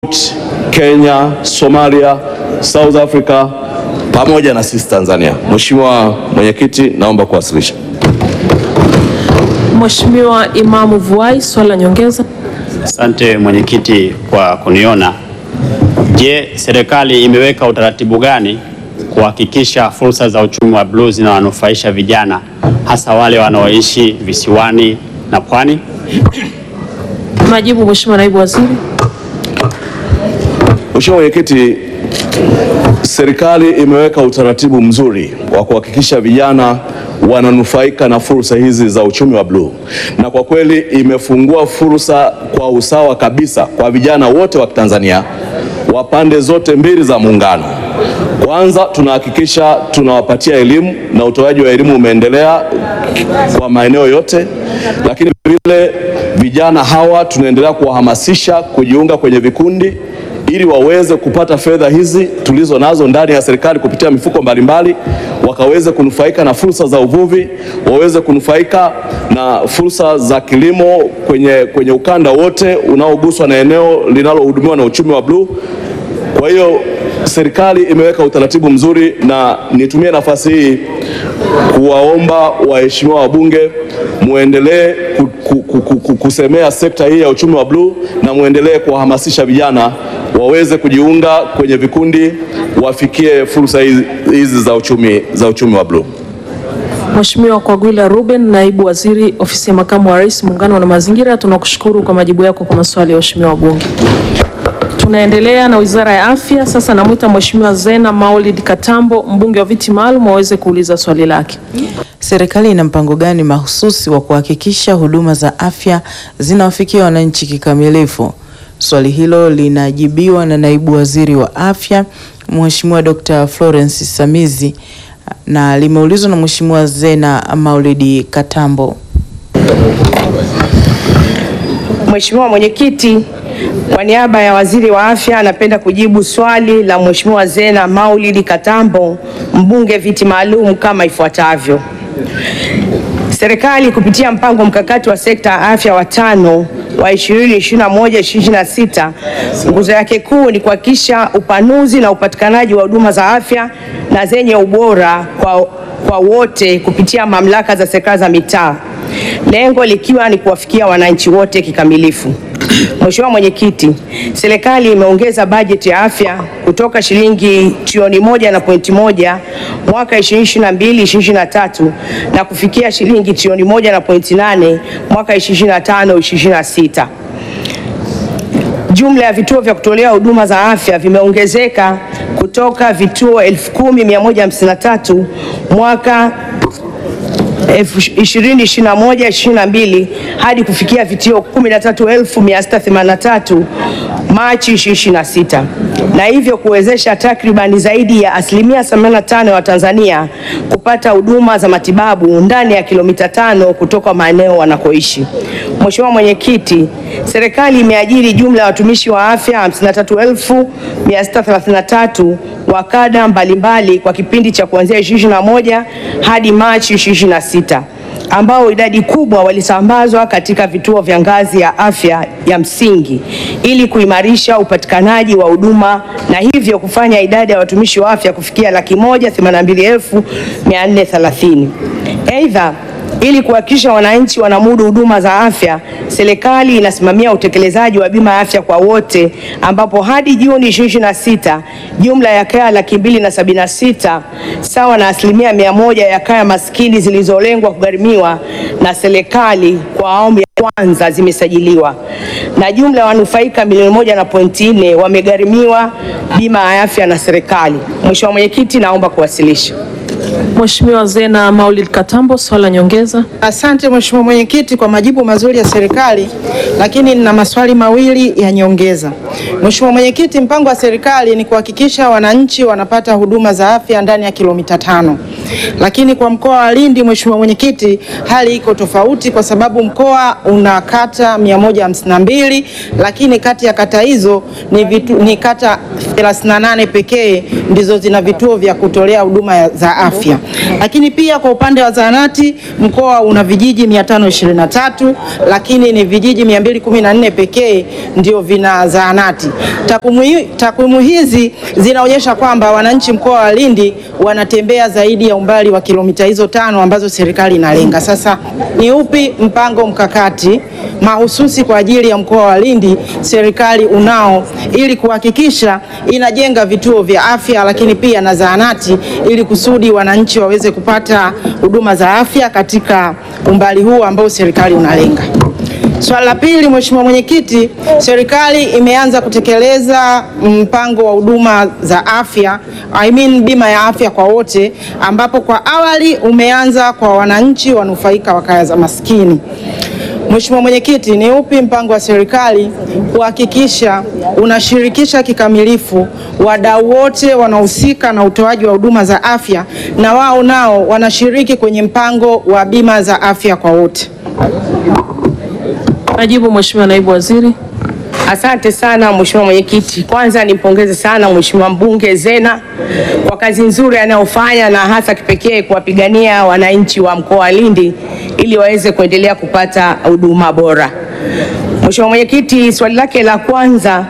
Kenya, Somalia, South Africa pamoja na sisi Tanzania. Mheshimiwa Mwenyekiti, naomba kuwasilisha. Mheshimiwa Imamu Vuai, swali la nyongeza. Asante mwenyekiti kwa kuniona. Je, serikali imeweka utaratibu gani kuhakikisha fursa za uchumi wa bluu zinawanufaisha vijana hasa wale wanaoishi visiwani na pwani? Majibu, Mheshimiwa Naibu Waziri. Mheshimiwa Mwenyekiti, serikali imeweka utaratibu mzuri wa kuhakikisha vijana wananufaika na fursa hizi za uchumi wa bluu, na kwa kweli imefungua fursa kwa usawa kabisa kwa vijana wote wa Tanzania wa pande zote mbili za muungano. Kwanza tunahakikisha tunawapatia elimu na utoaji wa elimu umeendelea kwa maeneo yote, lakini vile vijana hawa tunaendelea kuwahamasisha kujiunga kwenye vikundi ili waweze kupata fedha hizi tulizo nazo ndani ya serikali kupitia mifuko mbalimbali, wakaweze kunufaika na fursa za uvuvi, waweze kunufaika na fursa za kilimo kwenye, kwenye ukanda wote unaoguswa na eneo linalohudumiwa na uchumi wa bluu. Kwa hiyo serikali imeweka utaratibu mzuri, na nitumie nafasi hii kuwaomba waheshimiwa wabunge muendelee ku, ku, ku, ku, kusemea sekta hii ya uchumi wa bluu na muendelee kuwahamasisha vijana waweze kujiunga kwenye vikundi wafikie fursa hizi, hizi za uchumi, za uchumi wa bluu. Mheshimiwa Kwagwila Ruben, Naibu Waziri Ofisi ya Makamu wa Rais, Muungano na Mazingira, tunakushukuru kwa majibu yako kwa maswali ya waheshimiwa wabunge. Tunaendelea na Wizara ya Afya. Sasa namwita Mheshimiwa Zena Maulid Katambo, mbunge wa viti maalum, aweze kuuliza swali lake. Serikali ina mpango gani mahususi wa kuhakikisha huduma za afya zinawafikia wananchi kikamilifu? Swali hilo linajibiwa na Naibu Waziri wa Afya Mheshimiwa Dr. Florence Samizi na limeulizwa na Mheshimiwa Zena Maulidi Katambo. Mheshimiwa Mwenyekiti, kwa niaba ya Waziri wa Afya anapenda kujibu swali la Mheshimiwa Zena Maulidi Katambo, mbunge viti maalum kama ifuatavyo. Serikali kupitia mpango mkakati wa sekta ya afya wa tano wa 2021-2026 nguzo yake kuu ni kuhakikisha upanuzi na upatikanaji wa huduma za afya na zenye ubora kwa, kwa wote kupitia mamlaka za serikali za mitaa, lengo likiwa ni kuwafikia wananchi wote kikamilifu. Mheshimiwa Mwenyekiti, serikali imeongeza bajeti ya afya kutoka shilingi trilioni moja na pointi moja mwaka 2022 2023 na kufikia shilingi trilioni moja na pointi nane mwaka 2025 2026. Jumla ya vituo vya kutolea huduma za afya vimeongezeka kutoka vituo 10153 mwaka 2021-2022 hadi kufikia vituo 13683 Machi 2026 na hivyo kuwezesha takribani zaidi ya asilimia 85 ya Watanzania kupata huduma za matibabu ndani ya kilomita tano kutoka maeneo wanakoishi. Mheshimiwa Mwenyekiti, serikali imeajiri jumla ya watumishi wa afya 53633 wa kada mbalimbali kwa kipindi cha kuanzia 2021 hadi Machi 2026 ambao idadi kubwa walisambazwa katika vituo vya ngazi ya afya ya msingi ili kuimarisha upatikanaji wa huduma na hivyo kufanya idadi ya watumishi wa afya kufikia laki moja themanini na mbili elfu mia nne thelathini. Aidha, ili kuhakikisha wananchi wanamudu huduma za afya, serikali inasimamia utekelezaji wa bima ya afya kwa wote, ambapo hadi Juni 2026 jumla ya kaya laki mbili na sabini na sita sawa na asilimia mia moja ya kaya maskini zilizolengwa kugharimiwa na serikali kwa awamu ya kwanza zimesajiliwa na jumla ya wanufaika milioni moja na pointi nne wamegharimiwa bima ya afya na serikali. Mheshimiwa Mwenyekiti, naomba kuwasilisha. Mheshimiwa Zena Maulid Katambo, swali la nyongeza. Asante Mheshimiwa Mwenyekiti kwa majibu mazuri ya serikali, lakini nina maswali mawili ya nyongeza. Mheshimiwa Mwenyekiti, mpango wa serikali ni kuhakikisha wananchi wanapata huduma za afya ndani ya kilomita tano. lakini kwa mkoa wa Lindi, Mheshimiwa Mwenyekiti, hali iko tofauti kwa sababu mkoa una kata 152 lakini kati ya kata hizo ni, vitu, ni kata 38 pekee ndizo zina vituo vya kutolea huduma za afya. Lakini pia kwa upande wa zahanati mkoa una vijiji 523 lakini ni vijiji 214 pekee ndio vina zahanati. Takwimu hi- takwimu hizi zinaonyesha kwamba wananchi mkoa wa Lindi wanatembea zaidi ya umbali wa kilomita hizo tano ambazo serikali inalenga. Sasa ni upi mpango mkakati mahususi kwa ajili ya mkoa wa Lindi serikali unao ili kuhakikisha inajenga vituo vya afya lakini pia na zahanati ili kusudi wananchi waweze kupata huduma za afya katika umbali huu ambao serikali unalenga. Swala la pili, Mheshimiwa Mwenyekiti, serikali imeanza kutekeleza mpango wa huduma za afya, I mean bima ya afya kwa wote, ambapo kwa awali umeanza kwa wananchi wanufaika wa kaya za maskini. Mheshimiwa Mwenyekiti, ni upi mpango wa serikali kuhakikisha unashirikisha kikamilifu wadau wote wanaohusika na utoaji wa huduma za afya na wao nao wanashiriki kwenye mpango wa bima za afya kwa wote? Majibu Mheshimiwa Naibu Waziri. Asante sana Mheshimiwa Mwenyekiti. Kwanza nimpongeze sana Mheshimiwa mbunge Zena kwa kazi nzuri anayofanya na hasa kipekee kuwapigania wananchi wa mkoa wa Lindi ili waweze kuendelea kupata huduma bora. Mheshimiwa Mwenyekiti, swali lake la kwanza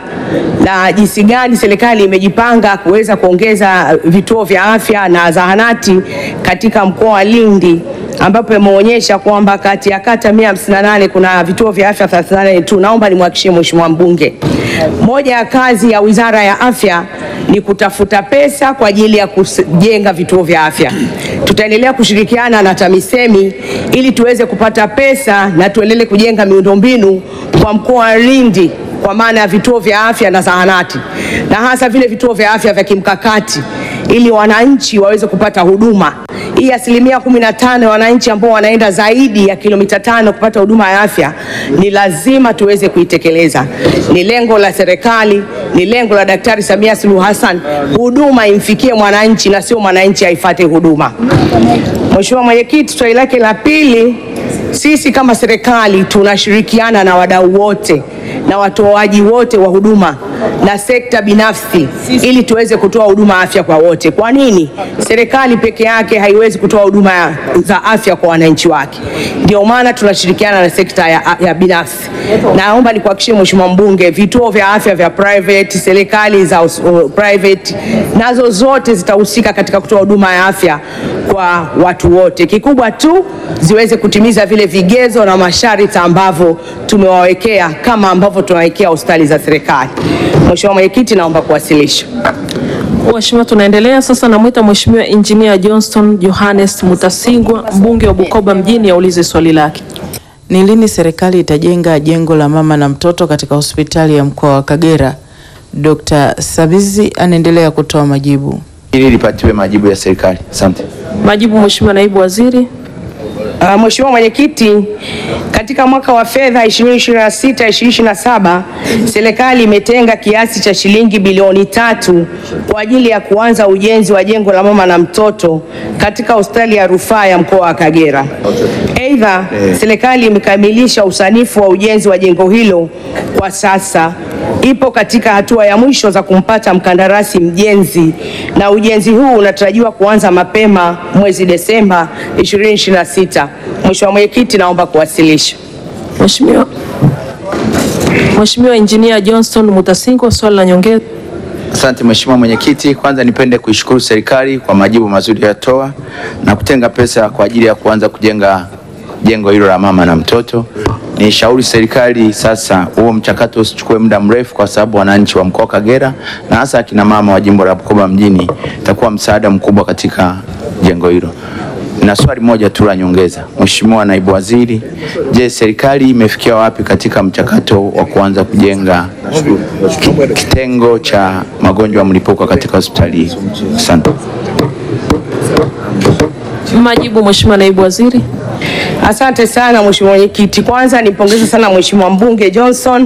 la jinsi gani serikali imejipanga kuweza kuongeza vituo vya afya na zahanati katika mkoa wa Lindi ambapo imeonyesha kwamba kati ya kata 158 kuna vituo vya afya 38 tu. Naomba nimhakikishie Mheshimiwa mbunge, moja ya kazi ya Wizara ya Afya ni kutafuta pesa kwa ajili ya kujenga vituo vya afya. Tutaendelea kushirikiana na TAMISEMI ili tuweze kupata pesa na tuendelee kujenga miundombinu kwa mkoa wa Lindi kwa maana ya vituo vya afya na zahanati na hasa vile vituo vya afya vya kimkakati ili wananchi waweze kupata huduma. Hii asilimia kumi na tano ya wananchi ambao wanaenda zaidi ya kilomita tano kupata huduma ya afya ni lazima tuweze kuitekeleza. Ni lengo la serikali, ni lengo la Daktari Samia Suluhu Hassan, huduma imfikie mwananchi na sio mwananchi aifate huduma. Mheshimiwa Mwenyekiti, swali lake la pili, sisi kama serikali tunashirikiana na wadau wote na watoaji wote wa huduma na sekta binafsi ili tuweze kutoa huduma afya kwa wote. Kwa nini? Serikali peke yake haiwezi kutoa huduma ya- za afya kwa wananchi wake. Ndio maana tunashirikiana na sekta ya, ya binafsi. Naomba nikuhakikishie Mheshimiwa mbunge, vituo vya afya vya private, serikali za us- uh, private nazo zote zitahusika katika kutoa huduma ya afya kwa watu wote. Kikubwa tu ziweze kutimiza vile vigezo na masharti ambavyo tumewawekea kama ambavyo tunawekea hospitali za serikali. Mheshimiwa Mwenyekiti, naomba kuwasilisha. Mheshimiwa, tunaendelea sasa. Namwita Mheshimiwa Engineer Johnston Johannes Mutasingwa, mbunge wa Bukoba mjini, aulize swali lake. Ni lini serikali itajenga jengo la mama na mtoto katika hospitali ya mkoa wa Kagera? Dr. Sabizi anaendelea kutoa majibu. ili lipatiwe majibu ya serikali. Asante. Majibu Mheshimiwa Naibu Waziri. Uh, Mheshimiwa Mwenyekiti, katika mwaka wa fedha 2026-2027 serikali imetenga kiasi cha shilingi bilioni tatu kwa ajili ya kuanza ujenzi wa jengo la mama na mtoto katika hospitali ya rufaa ya mkoa wa Kagera. Aidha, serikali imekamilisha usanifu wa ujenzi wa jengo hilo kwa sasa ipo katika hatua ya mwisho za kumpata mkandarasi mjenzi na ujenzi huu unatarajiwa kuanza mapema mwezi Desemba 2026. Mheshimiwa Mwenyekiti, naomba kuwasilisha. Mheshimiwa Mheshimiwa Engineer Johnston Mutasingwa, swali la nyongeza. Asante Mheshimiwa Mwenyekiti, kwanza nipende kuishukuru serikali kwa majibu mazuri yatoa na kutenga pesa kwa ajili ya kuanza kujenga jengo hilo la mama na mtoto. Nishauri serikali sasa huo mchakato usichukue muda mrefu, kwa sababu wananchi wa mkoa wa Kagera na hasa akina mama wa jimbo la Bukoba mjini itakuwa msaada mkubwa katika jengo hilo. Na swali moja tu la nyongeza, Mheshimiwa Naibu Waziri, je, serikali imefikia wapi katika mchakato wa kuanza kujenga kitengo cha magonjwa ya mlipuko katika hospitali hii? Asante. Majibu Mheshimiwa Naibu Waziri. Asante sana Mheshimiwa Mwenyekiti. Kwanza nimpongeze sana Mheshimiwa mbunge Johnson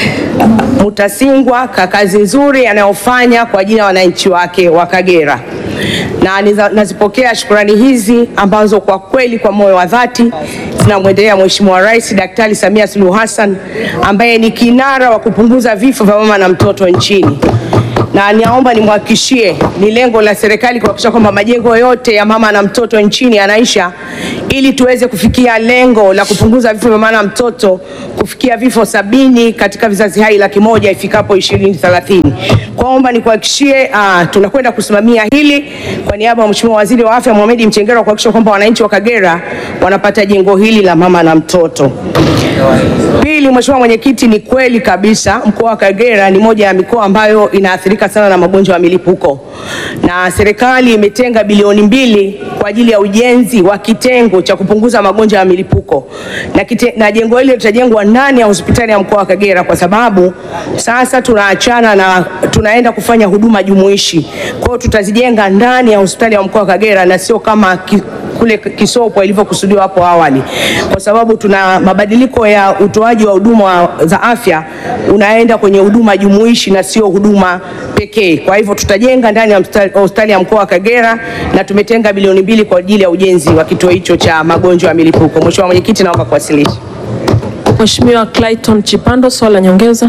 Mutasingwa kwa kazi nzuri anayofanya kwa ajili ya wananchi wake wa Kagera. na niza- nazipokea shukurani hizi ambazo kwa kweli kwa moyo wa dhati zinamwendelea Mheshimiwa Rais Daktari Samia Suluhu Hassan ambaye ni kinara wa kupunguza vifo vya mama na mtoto nchini na naomba nimhakikishie ni lengo la serikali kuhakikisha kwamba majengo yote ya mama na mtoto nchini yanaisha ili tuweze kufikia lengo la kupunguza vifo vya mama na mtoto kufikia vifo sabini katika vizazi hai laki moja ifikapo 2030. Kwaomba nikuhakikishie uh, tunakwenda kusimamia hili kwa niaba ya Mheshimiwa Waziri wa Afya Mohamed Mchengerwa kuhakikisha kwamba wananchi wa Kagera wanapata jengo hili la mama na mtoto. Pili, Mheshimiwa Mwenyekiti, ni kweli kabisa mkoa wa Kagera ni moja ya mikoa ambayo inaathirika sana na magonjwa ya milipuko, na serikali imetenga bilioni mbili kwa ajili ya ujenzi wa kitengo cha kupunguza magonjwa ya milipuko na, kite, na jengo hili litajengwa ndani ya hospitali ya mkoa wa Kagera kwa sababu sasa tunaachana na tunaenda kufanya huduma jumuishi. Kwa hiyo tutazijenga ndani ya hospitali ya mkoa wa Kagera na sio kama ki, kule Kisopo ilivyokusudiwa hapo awali, kwa sababu tuna mabadiliko ya utoaji wa huduma za afya unaenda kwenye huduma jumuishi na sio huduma pekee. Kwa hivyo tutajenga ndani ya hospitali- hospitali ya mkoa wa Kagera na tumetenga bilioni mbili kwa ajili ya ujenzi wa kituo hicho cha magonjwa ya milipuko. Mheshimiwa Mwenyekiti, naomba kuwasilisha. Mheshimiwa Clayton Chipando, swali la nyongeza.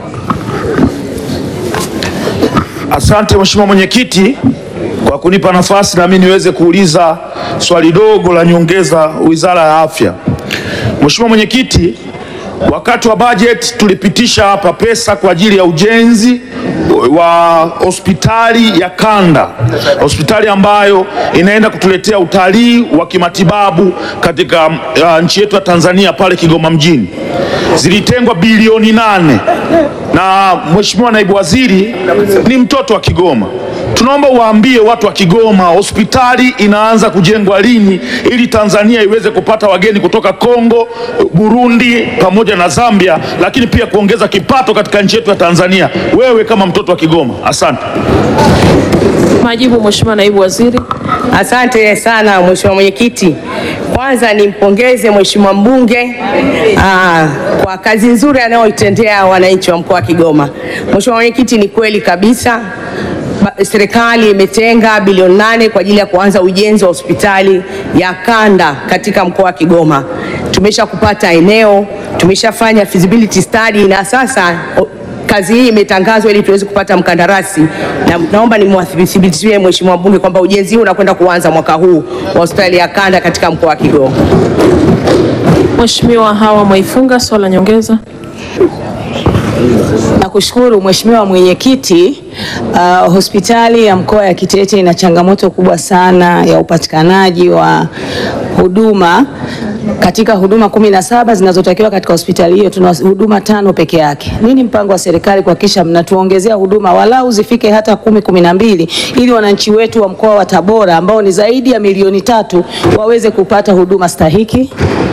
Asante Mheshimiwa Mwenyekiti kwa kunipa nafasi na mimi niweze kuuliza swali dogo la nyongeza Wizara ya Afya. Mheshimiwa Mwenyekiti, wakati wa budget tulipitisha hapa pesa kwa ajili ya ujenzi wa hospitali ya kanda, hospitali ambayo inaenda kutuletea utalii wa kimatibabu katika uh, nchi yetu ya Tanzania pale Kigoma mjini. Zilitengwa bilioni nane na Mheshimiwa Naibu Waziri ni mtoto wa Kigoma. Tunaomba uwaambie watu wa Kigoma hospitali inaanza kujengwa lini ili Tanzania iweze kupata wageni kutoka Kongo, Burundi pamoja na Zambia, lakini pia kuongeza kipato katika nchi yetu ya Tanzania. Wewe kama mtoto wa Kigoma, asante. Majibu Mheshimiwa Naibu Waziri. Asante sana Mheshimiwa Mwenyekiti. Kwanza nimpongeze Mheshimiwa mbunge aa, kwa kazi nzuri anayoitendea wananchi wa mkoa wa Kigoma. Mheshimiwa Mwenyekiti, ni kweli kabisa ba- serikali imetenga bilioni nane kwa ajili ya kuanza ujenzi wa hospitali ya kanda katika mkoa wa Kigoma. Tumesha kupata eneo, tumeshafanya feasibility study na sasa o- kazi hii imetangazwa ili tuweze kupata mkandarasi na naomba nimwathibitishie Mheshimiwa mbunge kwamba ujenzi huu unakwenda kuanza mwaka huu wa hospitali ya kanda katika mkoa wa Kigoma. Mheshimiwa Hawa Mwaifunga, swali la nyongeza. Nakushukuru Mheshimiwa Mwenyekiti. Uh, hospitali ya mkoa ya Kitete ina changamoto kubwa sana ya upatikanaji wa huduma. Katika huduma kumi na saba zinazotakiwa katika hospitali hiyo tuna huduma tano peke yake. Nini mpango wa serikali kuhakikisha mnatuongezea huduma walau zifike hata kumi kumi na mbili ili wananchi wetu wa mkoa wa Tabora ambao ni zaidi ya milioni tatu waweze kupata huduma stahiki?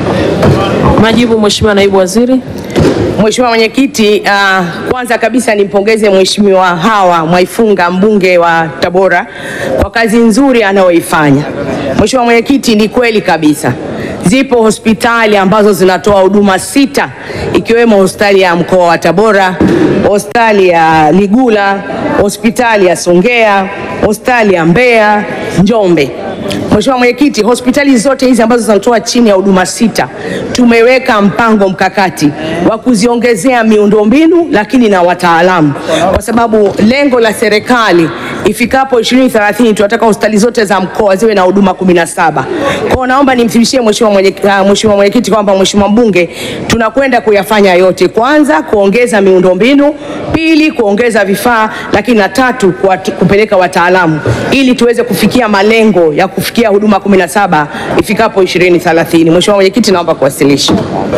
Majibu Mheshimiwa Naibu Waziri. Mheshimiwa Mwenyekiti, uh, kwanza kabisa nimpongeze Mheshimiwa Hawa Mwaifunga mbunge wa Tabora kwa kazi nzuri anayoifanya. Mheshimiwa Mwenyekiti, ni kweli kabisa zipo hospitali ambazo zinatoa huduma sita ikiwemo hospitali ya mkoa wa Tabora, hospitali ya Ligula, hospitali ya Songea, hospitali ya Mbeya, Njombe. Mheshimiwa Mwenyekiti, hospitali zote hizi ambazo zinatoa chini ya huduma sita tumeweka mpango mkakati wa kuziongezea miundombinu lakini na wataalamu, kwa sababu lengo la serikali ifikapo 2030 tunataka hospitali zote za mkoa ziwe na huduma 17. Kwa hiyo naomba nimthibitishie Mheshimiwa mwenye, uh, Mheshimiwa Mwenyekiti kwamba Mheshimiwa mbunge tunakwenda kuyafanya yote, kwanza kuongeza miundombinu, pili kuongeza vifaa, lakini na tatu kuwat- kupeleka wataalamu ili tuweze kufikia malengo ya kufikia huduma 17 ifikapo 2030. Mheshimiwa Mwenyekiti, naomba kuwasilisha.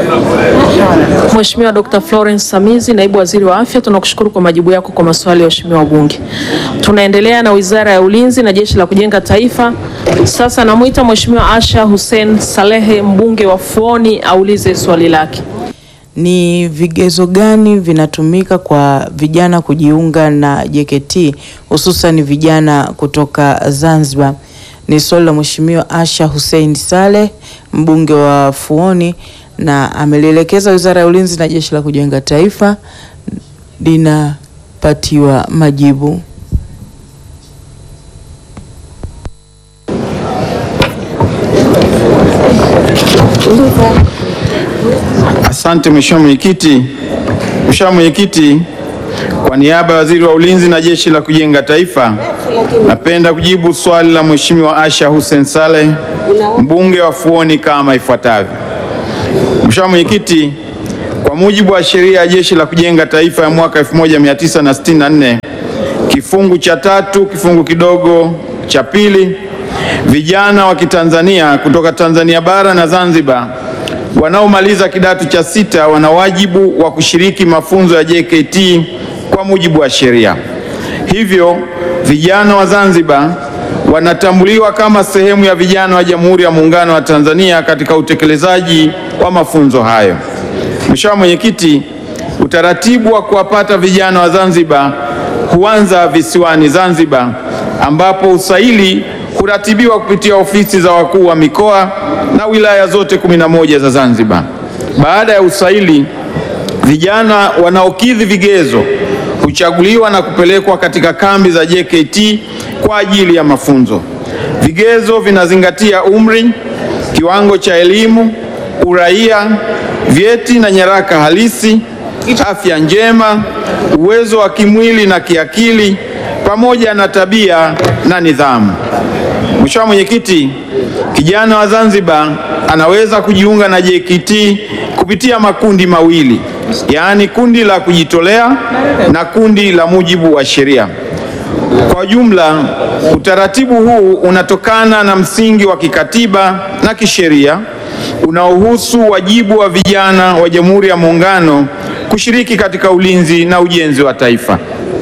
Mheshimiwa Dr. Florence Samizi, Naibu Waziri wa Afya, tunakushukuru kwa majibu yako kwa maswali ya waheshimiwa wabunge. Tunaendelea na Wizara ya Ulinzi na Jeshi la Kujenga Taifa. Sasa namwita Mheshimiwa Asha Hussein Salehe, mbunge wa Fuoni, aulize swali lake. Ni vigezo gani vinatumika kwa vijana kujiunga na JKT hususan vijana kutoka Zanzibar? Ni swali la Mheshimiwa Asha Hussein Saleh, mbunge wa Fuoni, na amelielekeza Wizara ya Ulinzi na Jeshi la Kujenga Taifa linapatiwa majibu. Asante Mheshimiwa Mwenyekiti. Mheshimiwa Mwenyekiti, kwa niaba ya Waziri wa Ulinzi na Jeshi la Kujenga Taifa, napenda kujibu swali la Mheshimiwa Asha Hussein Saleh, mbunge wa Fuoni kama ifuatavyo. Mheshimiwa Mwenyekiti, kwa mujibu wa sheria ya Jeshi la Kujenga Taifa ya mwaka 1964 kifungu cha tatu kifungu kidogo cha pili, vijana wa Kitanzania kutoka Tanzania bara na Zanzibar wanaomaliza kidato cha sita wana wajibu wa kushiriki mafunzo ya JKT kwa mujibu wa sheria. Hivyo vijana wa Zanzibar wanatambuliwa kama sehemu ya vijana wa Jamhuri ya Muungano wa Tanzania katika utekelezaji wa mafunzo hayo. Mheshimiwa Mwenyekiti, utaratibu wa kuwapata vijana wa Zanzibar huanza visiwani Zanzibar ambapo usaili huratibiwa kupitia ofisi za wakuu wa mikoa na wilaya zote 11 za Zanzibar. Baada ya usaili, vijana wanaokidhi vigezo huchaguliwa na kupelekwa katika kambi za JKT kwa ajili ya mafunzo. Vigezo vinazingatia umri, kiwango cha elimu, uraia, vyeti na nyaraka halisi, afya njema, uwezo wa kimwili na kiakili pamoja na tabia na nidhamu. Mheshimiwa Mwenyekiti, kijana wa Zanzibar anaweza kujiunga na JKT kupitia makundi mawili, yaani kundi la kujitolea na kundi la mujibu wa sheria. Kwa jumla, utaratibu huu unatokana na msingi wa kikatiba na kisheria unaohusu wajibu wa vijana wa Jamhuri ya Muungano kushiriki katika ulinzi na ujenzi wa taifa.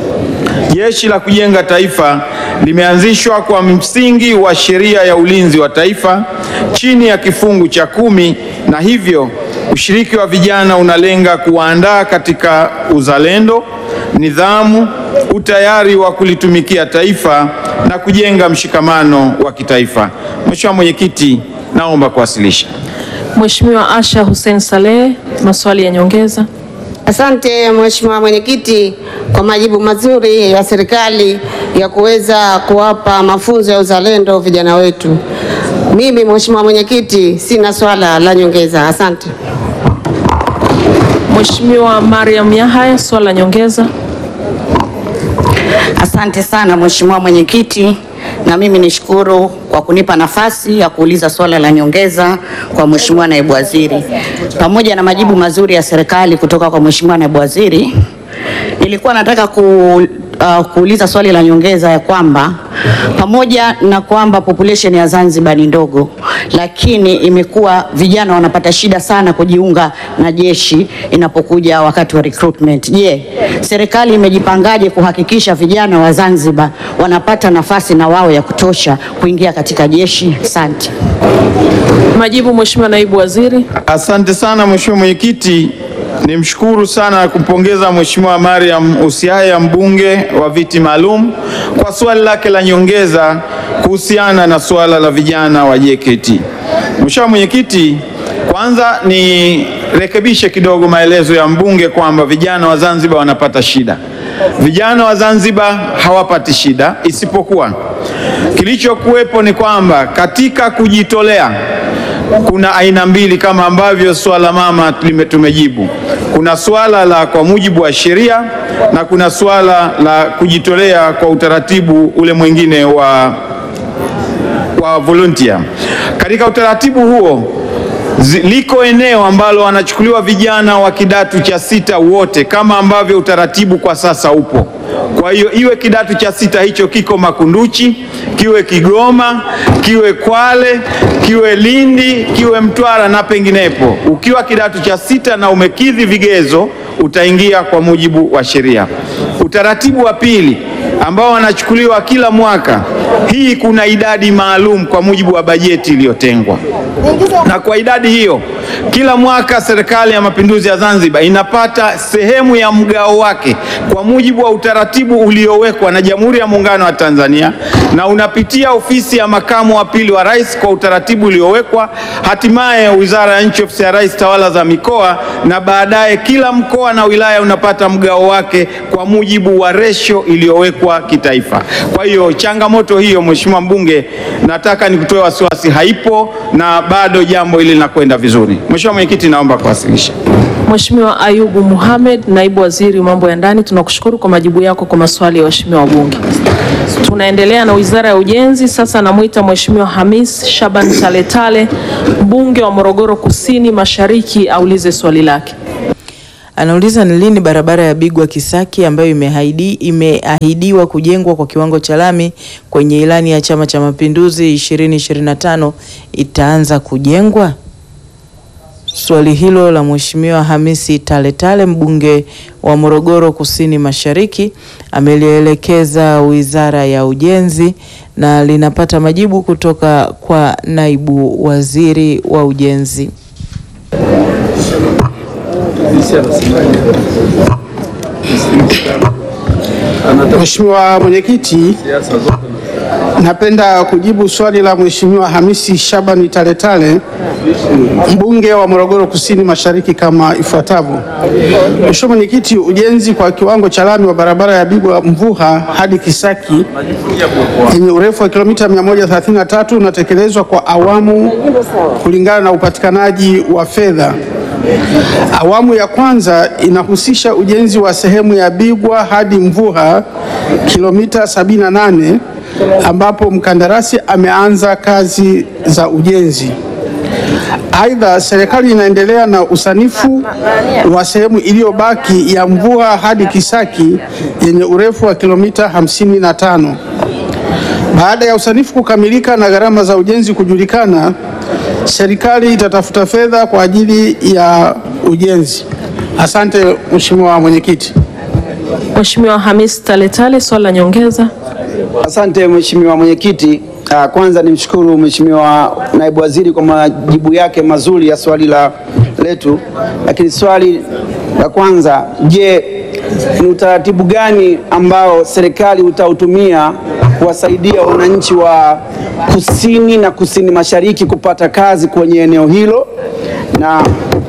Jeshi la Kujenga Taifa limeanzishwa kwa msingi wa sheria ya ulinzi wa taifa chini ya kifungu cha kumi na hivyo ushiriki wa vijana unalenga kuwaandaa katika uzalendo, nidhamu, utayari wa kulitumikia taifa na kujenga mshikamano wa kitaifa. Mheshimiwa Mwenyekiti, naomba kuwasilisha. Mheshimiwa Asha Hussein Saleh, maswali ya nyongeza. Asante Mheshimiwa Mwenyekiti kwa majibu mazuri ya serikali ya kuweza kuwapa mafunzo ya uzalendo vijana wetu. Mimi Mheshimiwa Mwenyekiti sina swala la nyongeza. Asante. Mheshimiwa Mariam Yahaya, swali la nyongeza. Asante sana Mheshimiwa Mwenyekiti, na mimi nishukuru kwa kunipa nafasi ya kuuliza swala la nyongeza kwa Mheshimiwa Naibu Waziri. Pamoja na majibu mazuri ya serikali kutoka kwa Mheshimiwa Naibu Waziri, nilikuwa nataka ku, uh, kuuliza swali la nyongeza ya kwamba pamoja na kwamba population ya Zanzibar ni ndogo, lakini imekuwa vijana wanapata shida sana kujiunga na jeshi inapokuja wakati wa recruitment. Je, serikali imejipangaje kuhakikisha vijana wa Zanzibar wanapata nafasi na wao ya kutosha kuingia katika jeshi? Asante. Majibu Mheshimiwa Naibu Waziri. Asante sana Mheshimiwa Mwenyekiti. Nimshukuru sana na kumpongeza Mheshimiwa Mariam Usiaya mbunge wa viti maalum kwa swali lake la nyongeza kuhusiana na suala la vijana wa JKT. Mheshimiwa Mwenyekiti, kwanza nirekebishe kidogo maelezo ya mbunge kwamba vijana wa Zanzibar wanapata shida. Vijana wa Zanzibar hawapati shida, isipokuwa kilichokuwepo ni kwamba katika kujitolea kuna aina mbili kama ambavyo swala mama lime- tumejibu. Kuna swala la kwa mujibu wa sheria na kuna swala la kujitolea kwa utaratibu ule mwingine wa, wa volunteer. Katika utaratibu huo zi- liko eneo ambalo wanachukuliwa vijana wa kidato cha sita wote kama ambavyo utaratibu kwa sasa upo. Kwa hiyo iwe kidato cha sita hicho kiko Makunduchi, kiwe Kigoma, kiwe Kwale, kiwe Lindi, kiwe Mtwara na penginepo, ukiwa kidato cha sita na umekidhi vigezo utaingia kwa mujibu wa sheria. Utaratibu wa pili ambao wanachukuliwa kila mwaka, hii kuna idadi maalum kwa mujibu wa bajeti iliyotengwa na kwa idadi hiyo kila mwaka Serikali ya Mapinduzi ya Zanzibar inapata sehemu ya mgao wake kwa mujibu wa utaratibu uliowekwa na Jamhuri ya Muungano wa Tanzania na unapitia ofisi ya makamu wa pili wa rais kwa utaratibu uliowekwa, hatimaye Wizara ya Nchi, Ofisi ya Rais, Tawala za Mikoa, na baadaye kila mkoa na wilaya unapata mgao wake kwa mujibu wa resho iliyowekwa kitaifa. Kwa hiyo changamoto hiyo, Mheshimiwa mbunge, nataka nikutoe wasiwasi, haipo na bado jambo hili linakwenda vizuri. Mheshimiwa Mwenyekiti, naomba kuwasilisha. Mheshimiwa Ayubu Mohamed, naibu waziri mambo ya ndani, tunakushukuru kwa majibu yako kwa maswali ya waheshimiwa wabunge. Tunaendelea na wizara ya ujenzi. Sasa namwita Mheshimiwa Hamis Shaban Taletale, mbunge wa Morogoro Kusini Mashariki, aulize swali lake. Anauliza ni lini barabara ya Bigwa Kisaki ambayo imeahidi, imeahidiwa kujengwa kwa kiwango cha lami kwenye ilani ya Chama cha Mapinduzi 2025 itaanza kujengwa? Swali hilo la Mheshimiwa Hamisi Taletale mbunge wa Morogoro Kusini Mashariki amelielekeza Wizara ya Ujenzi na linapata majibu kutoka kwa naibu waziri wa ujenzi. Mheshimiwa Mwenyekiti, napenda kujibu swali la Mheshimiwa Hamisi Shabani Taletale mbunge wa Morogoro Kusini Mashariki kama ifuatavyo. Mheshimiwa Mwenyekiti, ujenzi kwa kiwango cha lami wa barabara ya Bigwa Mvuha hadi Kisaki yenye urefu wa kilomita 133 unatekelezwa kwa awamu kulingana na upatikanaji wa fedha. Awamu ya kwanza inahusisha ujenzi wa sehemu ya Bigwa hadi Mvuha kilomita 78 ambapo mkandarasi ameanza kazi za ujenzi. Aidha, serikali inaendelea na usanifu wa sehemu iliyobaki ya Mvuha hadi Kisaki yenye urefu wa kilomita 55. Baada ya usanifu kukamilika na gharama za ujenzi kujulikana, serikali itatafuta fedha kwa ajili ya ujenzi. Asante Mheshimiwa Mwenyekiti. Mheshimiwa Hamis Taletale, swali la nyongeza. Asante Mheshimiwa Mwenyekiti. Ah, Kwanza nimshukuru Mheshimiwa Naibu Waziri kwa majibu yake mazuri ya swali la letu, lakini swali la kwanza, je, ni utaratibu gani ambao serikali utautumia kuwasaidia wananchi wa kusini na kusini mashariki kupata kazi kwenye eneo hilo? Na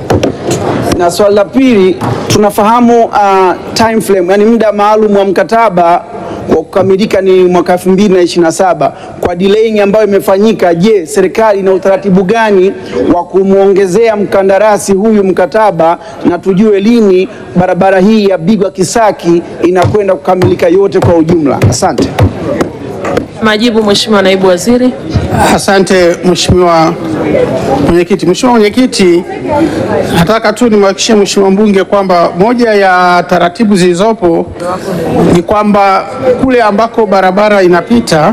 na swali la pili, tunafahamu uh, time frame, yani muda maalum wa mkataba wa kukamilika ni mwaka 2027. Kwa delaying ambayo imefanyika, je, serikali ina utaratibu gani wa kumwongezea mkandarasi huyu mkataba na tujue lini barabara hii ya Bigwa Kisaki inakwenda kukamilika yote kwa ujumla? Asante. Majibu Mheshimiwa naibu waziri. Asante Mheshimiwa Mwenyekiti. Mheshimiwa Mwenyekiti, nataka tu nimhakikishie Mheshimiwa mbunge kwamba moja ya taratibu zilizopo ni kwamba kule ambako barabara inapita,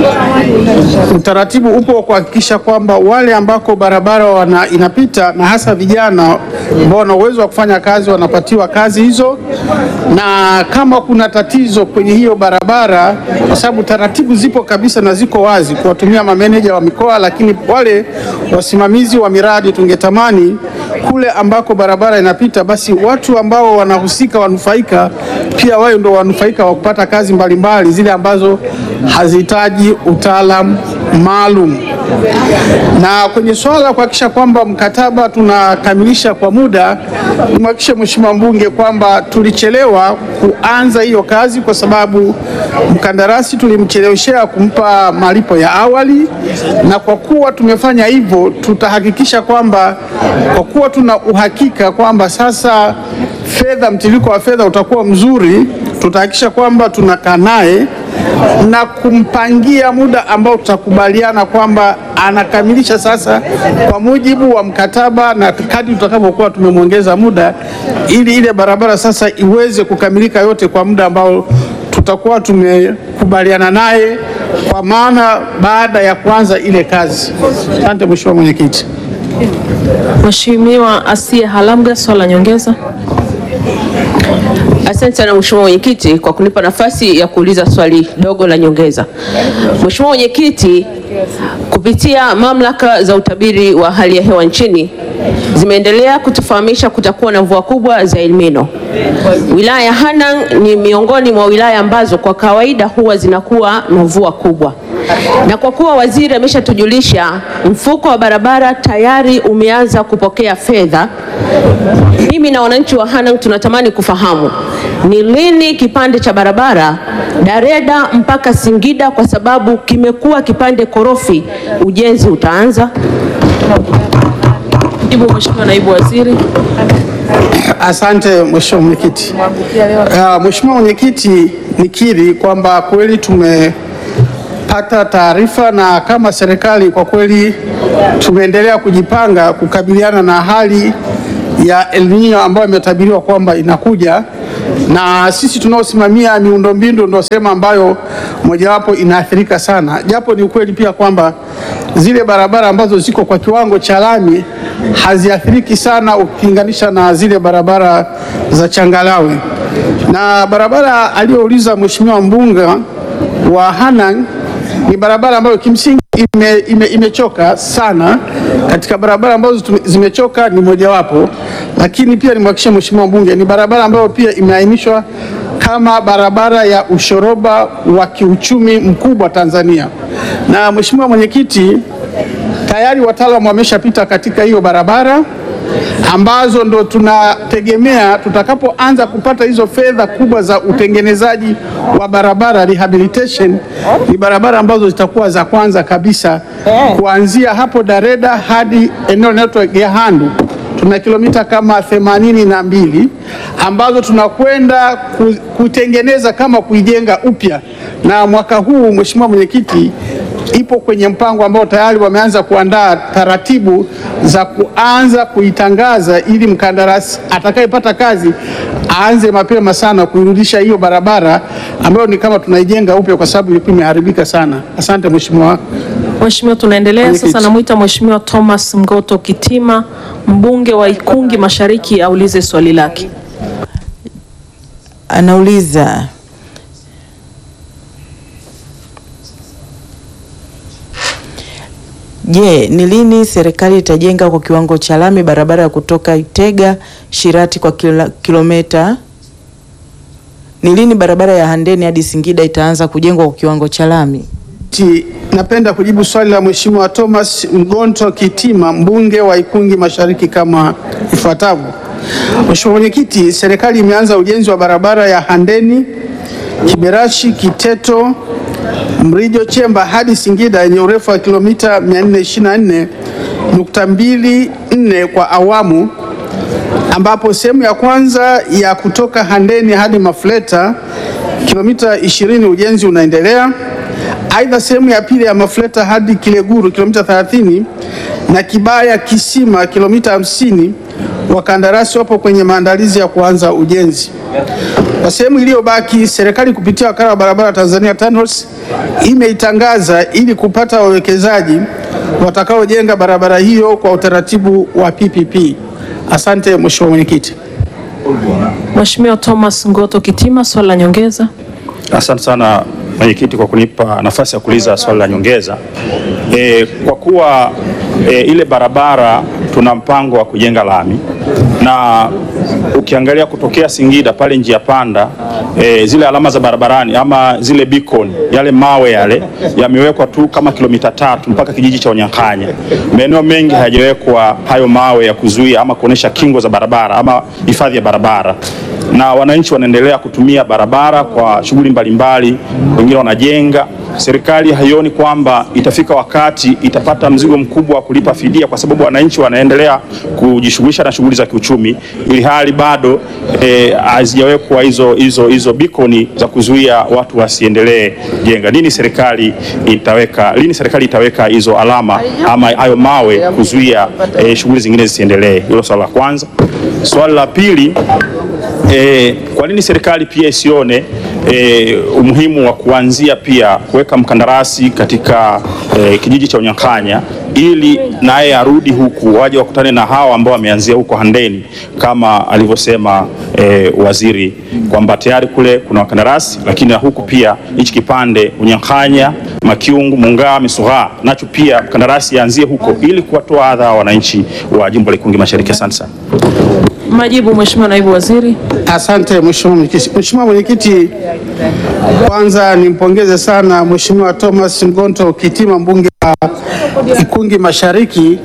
utaratibu upo wa kuhakikisha kwamba wale ambako barabara wana, inapita na hasa vijana ambao wana uwezo wa kufanya kazi wanapatiwa kazi hizo, na kama kuna tatizo kwenye hiyo barabara, kwa sababu taratibu zipo kabisa na ziko wazi kuwatumia mameneja wa mikoa, lakini wale wasimamizi wa miradi tungetamani kule ambako barabara inapita, basi watu ambao wanahusika wanufaika pia wao ndio wanufaika wa kupata kazi mbalimbali zile ambazo hazihitaji utaalamu maalum. Na kwenye swala la kuhakikisha kwamba mkataba tunakamilisha kwa muda, nimhakikishe Mheshimiwa mbunge kwamba tulichelewa kuanza hiyo kazi kwa sababu mkandarasi tulimcheleweshea kumpa malipo ya awali, na kwa kuwa tumefanya hivyo, tutahakikisha kwamba kwa kuwa tuna uhakika kwamba sasa fedha, mtiririko wa fedha utakuwa mzuri, tutahakikisha kwamba tunakaa naye na kumpangia muda ambao tutakubaliana kwamba anakamilisha sasa kwa mujibu wa mkataba, na kadri tutakavyokuwa tumemwongeza muda, ili ile barabara sasa iweze kukamilika yote kwa muda ambao tutakuwa tumekubaliana naye, kwa maana baada ya kuanza ile kazi. Asante Mheshimiwa Mwenyekiti. Mheshimiwa Asia Halamga, swali la nyongeza. Asante sana Mheshimiwa Mwenyekiti kwa kunipa nafasi ya kuuliza swali dogo la nyongeza. Mheshimiwa Mwenyekiti, kupitia mamlaka za utabiri wa hali ya hewa nchini zimeendelea kutufahamisha kutakuwa na mvua kubwa za El Nino. Wilaya ya Hanang ni miongoni mwa wilaya ambazo kwa kawaida huwa zinakuwa na mvua kubwa, na kwa kuwa waziri ameshatujulisha mfuko wa barabara tayari umeanza kupokea fedha, mimi na wananchi wa Hanang tunatamani kufahamu ni lini kipande cha barabara Dareda mpaka Singida, kwa sababu kimekuwa kipande korofi, ujenzi utaanza. Jibu Mheshimiwa Naibu Waziri. Asante Mheshimiwa Mwenyekiti. Uh, Mheshimiwa Mwenyekiti, nikiri kwamba kweli tumepata taarifa na kama serikali kwa kweli tumeendelea kujipanga kukabiliana na hali ya El Nino ambayo imetabiriwa kwamba inakuja, na sisi tunaosimamia miundombinu ndio sehemu ambayo mojawapo inaathirika sana, japo ni ukweli pia kwamba zile barabara ambazo ziko kwa kiwango cha lami haziathiriki sana ukilinganisha na zile barabara za changalawe. Na barabara aliyouliza Mheshimiwa mbunge wa Hanang ni barabara ambayo kimsingi ime, ime, imechoka sana. Katika barabara ambazo tume- zimechoka ni mojawapo, lakini pia nimhakikishie Mheshimiwa mbunge ni barabara ambayo pia imeainishwa kama barabara ya ushoroba wa kiuchumi mkubwa Tanzania. Na Mheshimiwa Mwenyekiti, tayari wataalamu wameshapita katika hiyo barabara ambazo ndo tunategemea tutakapoanza kupata hizo fedha kubwa za utengenezaji wa barabara rehabilitation, ni barabara ambazo zitakuwa za kwanza kabisa kuanzia hapo Dareda hadi eneo linaloitwa Gehandu tuna kilomita kama themanini na mbili ambazo tunakwenda ku- kutengeneza kama kuijenga upya, na mwaka huu Mheshimiwa Mwenyekiti, ipo kwenye mpango ambao tayari wameanza kuandaa taratibu za kuanza kuitangaza ili mkandarasi atakayepata kazi aanze mapema sana kuirudisha hiyo barabara ambayo ni kama tunaijenga upya kwa sababu ilikuwa imeharibika sana. Asante Mheshimiwa. Mheshimiwa, tunaendelea Mwenyekiti. sasa. Namwita Mheshimiwa Thomas Mgoto Kitima, mbunge wa Ikungi Mashariki, aulize swali lake. Anauliza Je, ni lini serikali itajenga kwa kiwango cha lami barabara ya kutoka Itega Shirati kwa kila- kilomita? Ni lini barabara ya Handeni hadi Singida itaanza kujengwa kwa kiwango cha lami? Ti- Napenda kujibu swali la Mheshimiwa Thomas Mgonto Kitima, mbunge wa Ikungi Mashariki kama ifuatavyo. Mheshimiwa Mwenyekiti, serikali imeanza ujenzi wa barabara ya Handeni, Kiberashi, Kiteto, Mrijo Chemba hadi Singida yenye urefu wa kilomita 424.24 kwa awamu ambapo sehemu ya kwanza ya kutoka Handeni hadi Mafleta kilomita 20 ujenzi unaendelea. Aidha, sehemu ya pili ya Mafleta hadi Kileguru kilomita 30 na Kibaya Kisima kilomita 50 wakandarasi wapo kwenye maandalizi ya kuanza ujenzi. Kwa sehemu iliyobaki, serikali kupitia wakala wa barabara Tanzania TANROADS imeitangaza ili kupata wawekezaji watakaojenga barabara hiyo kwa utaratibu wa PPP. Asante Mheshimiwa Mwenyekiti. Mheshimiwa Thomas Ngoto Kitima, swali la nyongeza. Asante sana mwenyekiti kwa kunipa nafasi ya kuuliza swali la nyongeza. E, kwa kuwa e, ile barabara tuna mpango wa kujenga lami na ukiangalia kutokea Singida pale njia panda e, zile alama za barabarani ama zile beacon yale mawe yale yamewekwa tu kama kilomita tatu mpaka kijiji cha Onyankanya. Maeneo mengi hayajawekwa hayo mawe ya kuzuia ama kuonesha kingo za barabara ama hifadhi ya barabara na wananchi wanaendelea kutumia barabara kwa shughuli mbalimbali, wengine wanajenga. Serikali haioni kwamba itafika wakati itapata mzigo mkubwa wa kulipa fidia, kwa sababu wananchi wanaendelea kujishughulisha na shughuli za kiuchumi, ili hali bado eh, hazijawekwa hizo hizo hizo bikoni za kuzuia watu wasiendelee jenga. Lini serikali itaweka lini serikali itaweka hizo alama ama hayo mawe kuzuia eh, shughuli zingine zisiendelee? Hilo swala la kwanza. Swali la pili E, kwa nini serikali pia isione e, umuhimu wa kuanzia pia kuweka mkandarasi katika e, kijiji cha Unyankanya ili naye arudi huku waje wakutane na hawa ambao wameanzia huko Handeni kama alivyosema e, waziri kwamba tayari kule kuna wakandarasi, lakini na huku pia hichi kipande Unyankanya, Makiungu, Mungaa, Misuha nacho pia mkandarasi aanzie huko ili kuwatoa adha wananchi wa jimbo la Ikungi Mashariki. Asante sana. Majibu Mheshimiwa Naibu Waziri. Asante Mheshimiwa Mwenyekiti. Mheshimiwa Mwenyekiti, kwanza nimpongeze sana Mheshimiwa Thomas Mgonto Kitima mbunge wa Ikungi Mashariki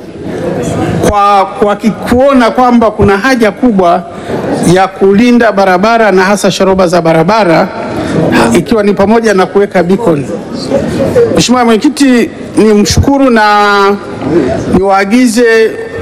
kwa, kwa ki- kuona kwamba kuna haja kubwa ya kulinda barabara na hasa shoroba za barabara ikiwa ni pamoja na kuweka beacon. Mheshimiwa Mwenyekiti, ni mshukuru na niwaagize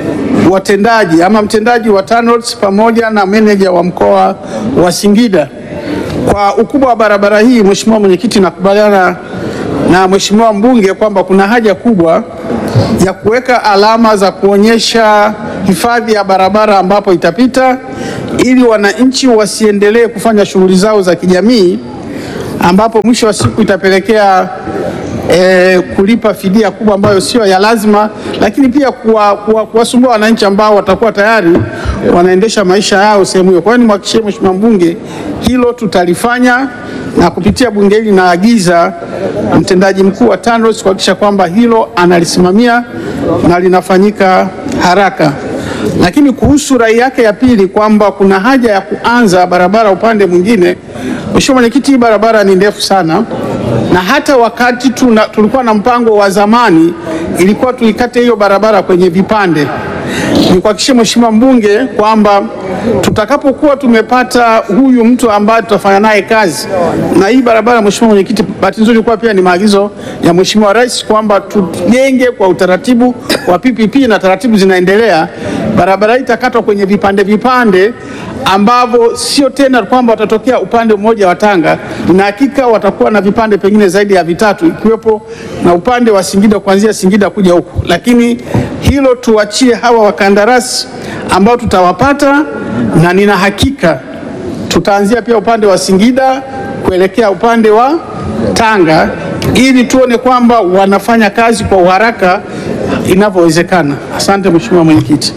watendaji ama mtendaji wa TANROADS pamoja na meneja wa mkoa wa Singida. Kwa ukubwa wa barabara hii, Mheshimiwa Mwenyekiti, nakubaliana na Mheshimiwa mbunge kwamba kuna haja kubwa ya kuweka alama za kuonyesha hifadhi ya barabara ambapo itapita ili wananchi wasiendelee kufanya shughuli zao za kijamii ambapo mwisho wa siku itapelekea e, kulipa fidia kubwa ambayo sio ya lazima, lakini pia kuwasumbua kuwa, kuwasumbua wananchi ambao watakuwa tayari wanaendesha maisha yao sehemu hiyo. Kwa hiyo nimhakikishie Mheshimiwa mbunge hilo tutalifanya, na kupitia bunge hili naagiza mtendaji mkuu wa TANROADS kuhakikisha kwamba hilo analisimamia na linafanyika haraka. Lakini kuhusu rai yake ya pili kwamba kuna haja ya kuanza barabara upande mwingine, Mheshimiwa Mwenyekiti, hii barabara ni ndefu sana na hata wakati tuna, tulikuwa na mpango wa zamani ilikuwa tuikate hiyo barabara kwenye vipande. Nikuhakikishie Mheshimiwa mbunge kwamba tutakapokuwa tumepata huyu mtu ambaye tutafanya naye kazi na hii barabara, Mheshimiwa Mwenyekiti, bahati nzuri ilikuwa pia ni maagizo ya Mheshimiwa Rais kwamba tujenge kwa utaratibu wa PPP na taratibu zinaendelea. Barabara hii itakatwa kwenye vipande vipande ambavyo sio tena kwamba watatokea upande mmoja wa Tanga, na hakika watakuwa na vipande pengine zaidi ya vitatu, ikiwepo na upande wa Singida kuanzia Singida kuja huku, lakini hilo tuachie hawa wakandarasi ambao tutawapata, na nina hakika tutaanzia pia upande wa Singida kuelekea upande wa Tanga ili tuone kwamba wanafanya kazi kwa uharaka inavyowezekana. Asante Mheshimiwa Mwenyekiti.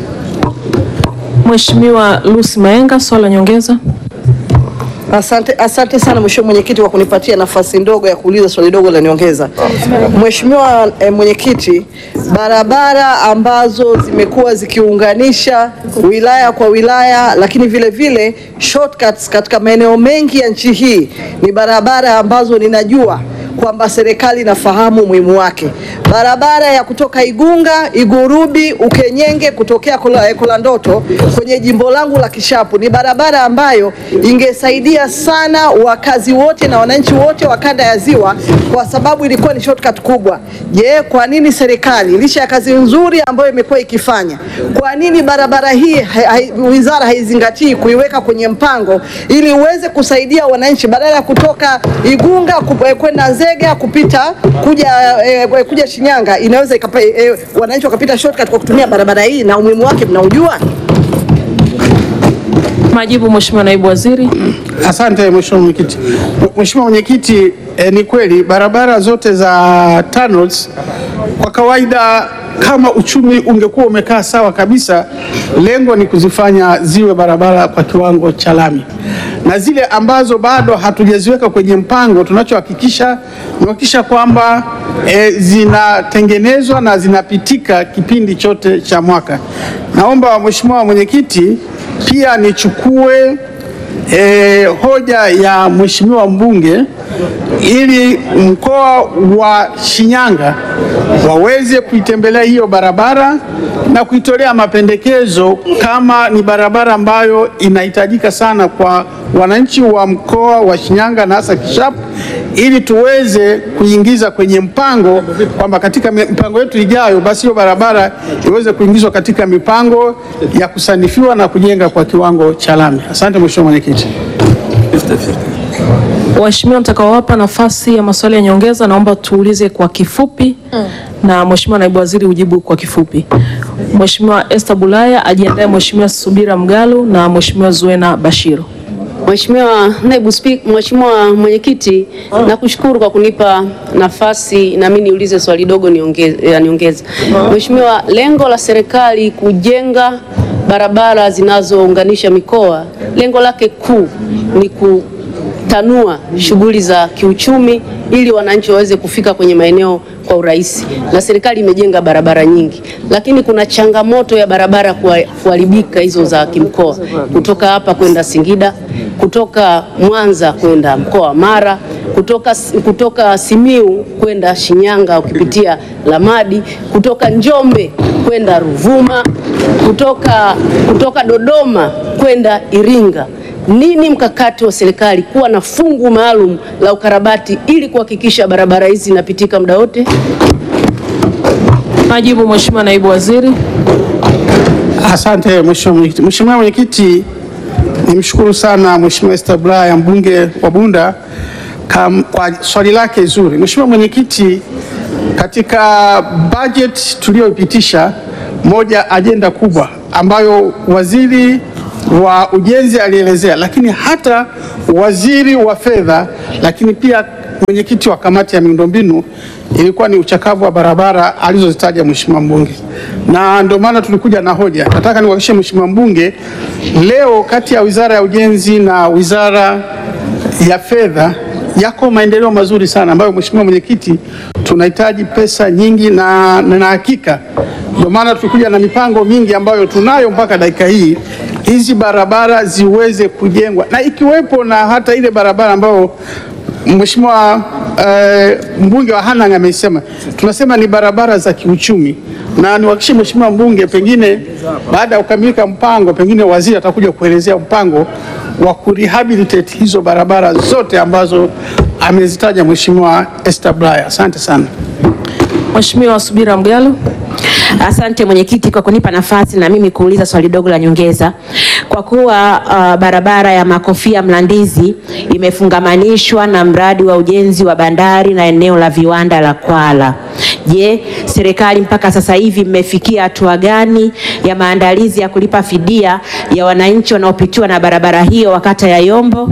Mheshimiwa Lucy Maenga, swali la nyongeza. Asante, asante sana Mheshimiwa Mwenyekiti kwa kunipatia nafasi ndogo ya kuuliza swali dogo la nyongeza. Mheshimiwa eh, Mwenyekiti, barabara ambazo zimekuwa zikiunganisha wilaya kwa wilaya, lakini vile vile shortcuts katika maeneo mengi ya nchi hii ni barabara ambazo ninajua kwamba serikali inafahamu umuhimu wake. Barabara ya kutoka Igunga, Igurubi, Ukenyenge kutokea Kola- eh, Kolandoto kwenye jimbo langu la Kishapu ni barabara ambayo ingesaidia sana wakazi wote na wananchi wote wa kanda ya Ziwa kwa sababu ilikuwa ni shortcut kubwa. Je, kwa nini serikali licha ya kazi nzuri ambayo imekuwa ikifanya, kwa nini barabara hii hai- hai- wizara haizingatii kuiweka kwenye mpango ili uweze kusaidia wananchi badala ya kutoka Igunga ku- eh, kwenda Nzega kupita kuja eh, kuja Shinyanga inaweza ikapa, eh, wananchi wakapita shortcut kwa kutumia barabara hii na umuhimu wake mnaujua? Majibu Mheshimiwa Naibu Waziri. Asante Mheshimiwa Mwenyekiti. Mheshimiwa Mwenyekiti, eh, ni kweli barabara zote za TANROADS kwa kawaida kama uchumi ungekuwa umekaa sawa kabisa, lengo ni kuzifanya ziwe barabara kwa kiwango cha lami, na zile ambazo bado hatujaziweka kwenye mpango, tunachohakikisha ni kuhakikisha kwamba e, zinatengenezwa na zinapitika kipindi chote cha mwaka. Naomba Mheshimiwa Mwenyekiti pia nichukue e, hoja ya Mheshimiwa mbunge ili mkoa wa Shinyanga waweze kuitembelea hiyo barabara na kuitolea mapendekezo kama ni barabara ambayo inahitajika sana kwa wananchi wa mkoa wa Shinyanga na hasa Kishapu ili tuweze kuingiza kwenye mpango kwamba katika mi- mipango yetu ijayo basi hiyo barabara iweze kuingizwa katika mipango ya kusanifiwa na kujenga kwa kiwango cha lami. Asante Mheshimiwa Mwenyekiti. Waheshimiwa mtakaowapa nafasi ya maswali ya nyongeza, naomba tuulize kwa kifupi na Mheshimiwa Naibu Waziri ujibu kwa kifupi. Mheshimiwa Esther Bulaya ajiandae, Mheshimiwa Subira Mgalu na Mheshimiwa Zuena Bashiru. Mheshimiwa Naibu Spika, Mheshimiwa Mwenyekiti, nakushukuru kwa kunipa nafasi na mimi niulize swali dogo niongeze- ya niongeza. Mheshimiwa, lengo la serikali kujenga barabara zinazounganisha mikoa, lengo lake kuu ni kutanua shughuli za kiuchumi ili wananchi waweze kufika kwenye maeneo kwa urahisi, na serikali imejenga barabara nyingi, lakini kuna changamoto ya barabara kuha- kuharibika hizo za kimkoa, kutoka hapa kwenda Singida, kutoka Mwanza kwenda mkoa wa Mara, kutoka, kutoka Simiu kwenda Shinyanga ukipitia Lamadi, kutoka Njombe kwenda Ruvuma, kutoka, kutoka Dodoma kwenda Iringa. Nini mkakati wa serikali kuwa na fungu maalum la ukarabati ili kuhakikisha barabara hizi zinapitika muda wote? Majibu Mheshimiwa Naibu Waziri. Asante Mheshimiwa Mwenyekiti. Mheshimiwa Mwenyekiti, nimshukuru sana Mheshimiwa Esther Bulaya mbunge wa Bunda kam, kwa swali lake zuri. Mheshimiwa Mwenyekiti, katika budget tuliyoipitisha, moja ajenda kubwa ambayo waziri wa ujenzi alielezea, lakini hata waziri wa fedha, lakini pia mwenyekiti wa kamati ya miundombinu ilikuwa ni uchakavu wa barabara alizozitaja Mheshimiwa mbunge, na ndio maana tulikuja na hoja. Nataka niwahakikishie Mheshimiwa mbunge, leo kati ya wizara ya ujenzi na wizara ya fedha yako maendeleo mazuri sana ambayo Mheshimiwa mwenyekiti, tunahitaji pesa nyingi na na hakika ndio maana tulikuja na mipango mingi ambayo tunayo mpaka dakika hii, hizi barabara ziweze kujengwa na ikiwepo na hata ile barabara ambayo Mheshimiwa eh, mbunge wa Hanang' amesema, tunasema ni barabara za kiuchumi, na niwahakikishie Mheshimiwa mbunge, pengine baada ya kukamilika mpango, pengine waziri atakuja kuelezea mpango wa kurehabilitate hizo barabara zote ambazo amezitaja Mheshimiwa Esther Bulaya. Asante sana. Mheshimiwa Subira Mgalo. Asante mwenyekiti kwa kunipa nafasi na mimi kuuliza swali dogo la nyongeza. Kwa kuwa uh, barabara ya Makofia Mlandizi imefungamanishwa na mradi wa ujenzi wa bandari na eneo la viwanda la Kwala. Je, serikali mpaka sasa hivi mmefikia hatua gani ya maandalizi ya kulipa fidia ya wananchi wanaopitiwa na barabara hiyo wa kata ya Yombo?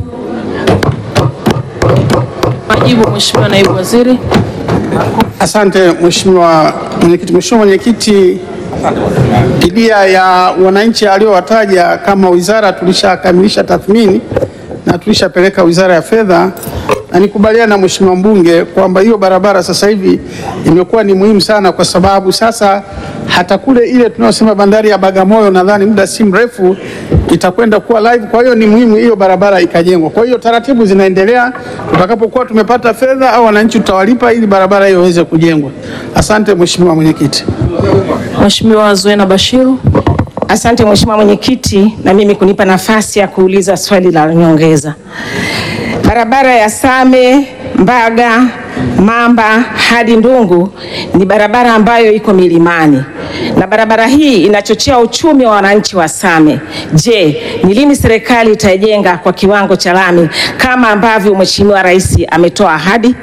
Majibu Mheshimiwa Naibu Waziri. Asante Mheshimiwa Mwenyekiti. Mheshimiwa Mwenyekiti, fidia ya wananchi aliyowataja kama wizara tulishakamilisha tathmini na tulishapeleka Wizara ya Fedha, na nikubaliana na Mheshimiwa mbunge kwamba hiyo barabara sasa hivi imekuwa ni muhimu sana, kwa sababu sasa hata kule ile tunayosema bandari ya Bagamoyo nadhani muda si mrefu itakwenda kuwa live. Kwa hiyo ni muhimu hiyo barabara ikajengwa. Kwa hiyo taratibu zinaendelea, tutakapokuwa tumepata fedha au wananchi tutawalipa ili barabara hiyo iweze kujengwa. Asante Mheshimiwa Mwenyekiti. Mheshimiwa Zuena Bashiru. Asante Mheshimiwa Mwenyekiti, na mimi kunipa nafasi ya kuuliza swali la nyongeza. Barabara ya Same Mbaga Mamba hadi Ndungu ni barabara ambayo iko milimani na barabara hii inachochea uchumi wa wananchi wa Same. Je, ni lini serikali itaijenga kwa kiwango cha lami kama ambavyo Mheshimiwa Rais ametoa ahadi?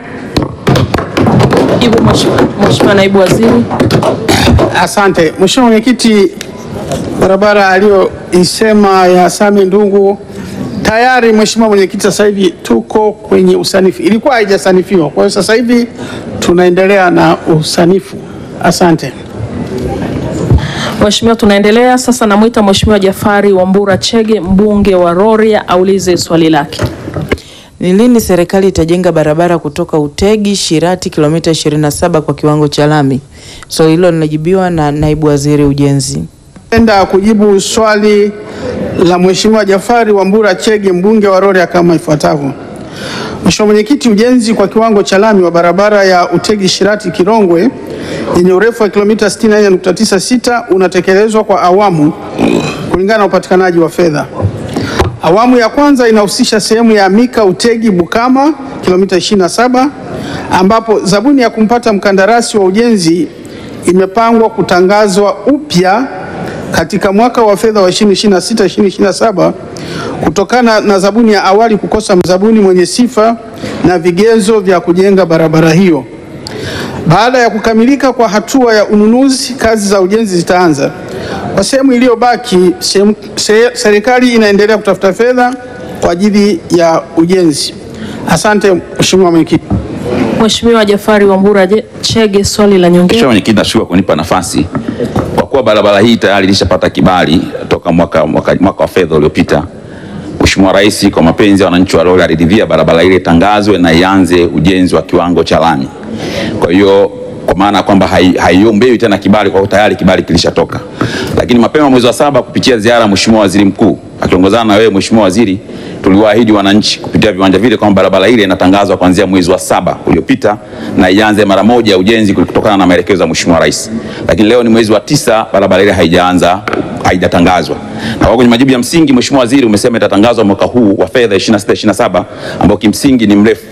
Jibu Mheshimiwa Naibu Waziri. Asante Mheshimiwa Mwenyekiti, barabara aliyoisema ya Same Ndungu tayari Mheshimiwa Mwenyekiti, sasa hivi tuko kwenye usanifu, ilikuwa haijasanifiwa, kwa hiyo sasa hivi tunaendelea na usanifu. Asante. Mheshimiwa, tunaendelea sasa. Namwita Mheshimiwa Jafari Wambura Chege mbunge wa Rorya aulize swali lake. Ni lini serikali itajenga barabara kutoka Utegi Shirati kilomita 27 kwa kiwango cha lami? Swali hilo linajibiwa na naibu waziri ujenzi. Napenda kujibu swali la Mheshimiwa Jafari Wambura Chege mbunge wa Rorya kama ifuatavyo. Mheshimiwa Mwenyekiti, ujenzi kwa kiwango cha lami wa barabara ya Utegi Shirati Kirongwe yenye urefu wa kilomita 64.96 unatekelezwa kwa awamu kulingana na upatikanaji wa fedha. Awamu ya kwanza inahusisha sehemu ya Mika Utegi Bukama kilomita 27 ambapo zabuni ya kumpata mkandarasi wa ujenzi imepangwa kutangazwa upya katika mwaka wa fedha wa 2026 2027 kutokana na zabuni ya awali kukosa mzabuni mwenye sifa na vigezo vya kujenga barabara hiyo. Baada ya kukamilika kwa hatua ya ununuzi, kazi za ujenzi zitaanza. Kwa sehemu iliyobaki, sehemu- se- serikali inaendelea kutafuta fedha kwa ajili ya ujenzi. Asante Mheshimiwa Mwenyekiti. Mheshimiwa Jafari Wambura Je- Chege swali la nyongeza. Mheshimiwa Mwenyekiti, nashukuru kwa kunipa nafasi. Kwa kuwa barabara hii tayari ilishapata kibali toka mwaka, mwaka, mwaka wa fedha uliopita, Mheshimiwa Rais kwa mapenzi ya wananchi wa Rorya aliridhia barabara ile itangazwe na ianze ujenzi wa kiwango cha lami. Kwa hiyo kwa maana ya kwamba hai- haiombewi tena kibali kwa kuwa tayari kibali kilishatoka. Lakini mapema mwezi wa saba kupitia ziara ya Mheshimiwa Waziri Mkuu akiongozana na wewe Mheshimiwa Waziri, tuliwaahidi wananchi kupitia viwanja vile kwamba barabara ile inatangazwa kuanzia mwezi wa saba uliopita na ianze mara moja ujenzi kutokana na maelekezo ya Mheshimiwa Rais. Lakini leo ni mwezi wa tisa, barabara ile haijaanza haijatangazwa. Na kwa kwenye majibu ya msingi Mheshimiwa Waziri umesema itatangazwa mwaka huu wa fedha 26 27 ambao kimsingi ni mrefu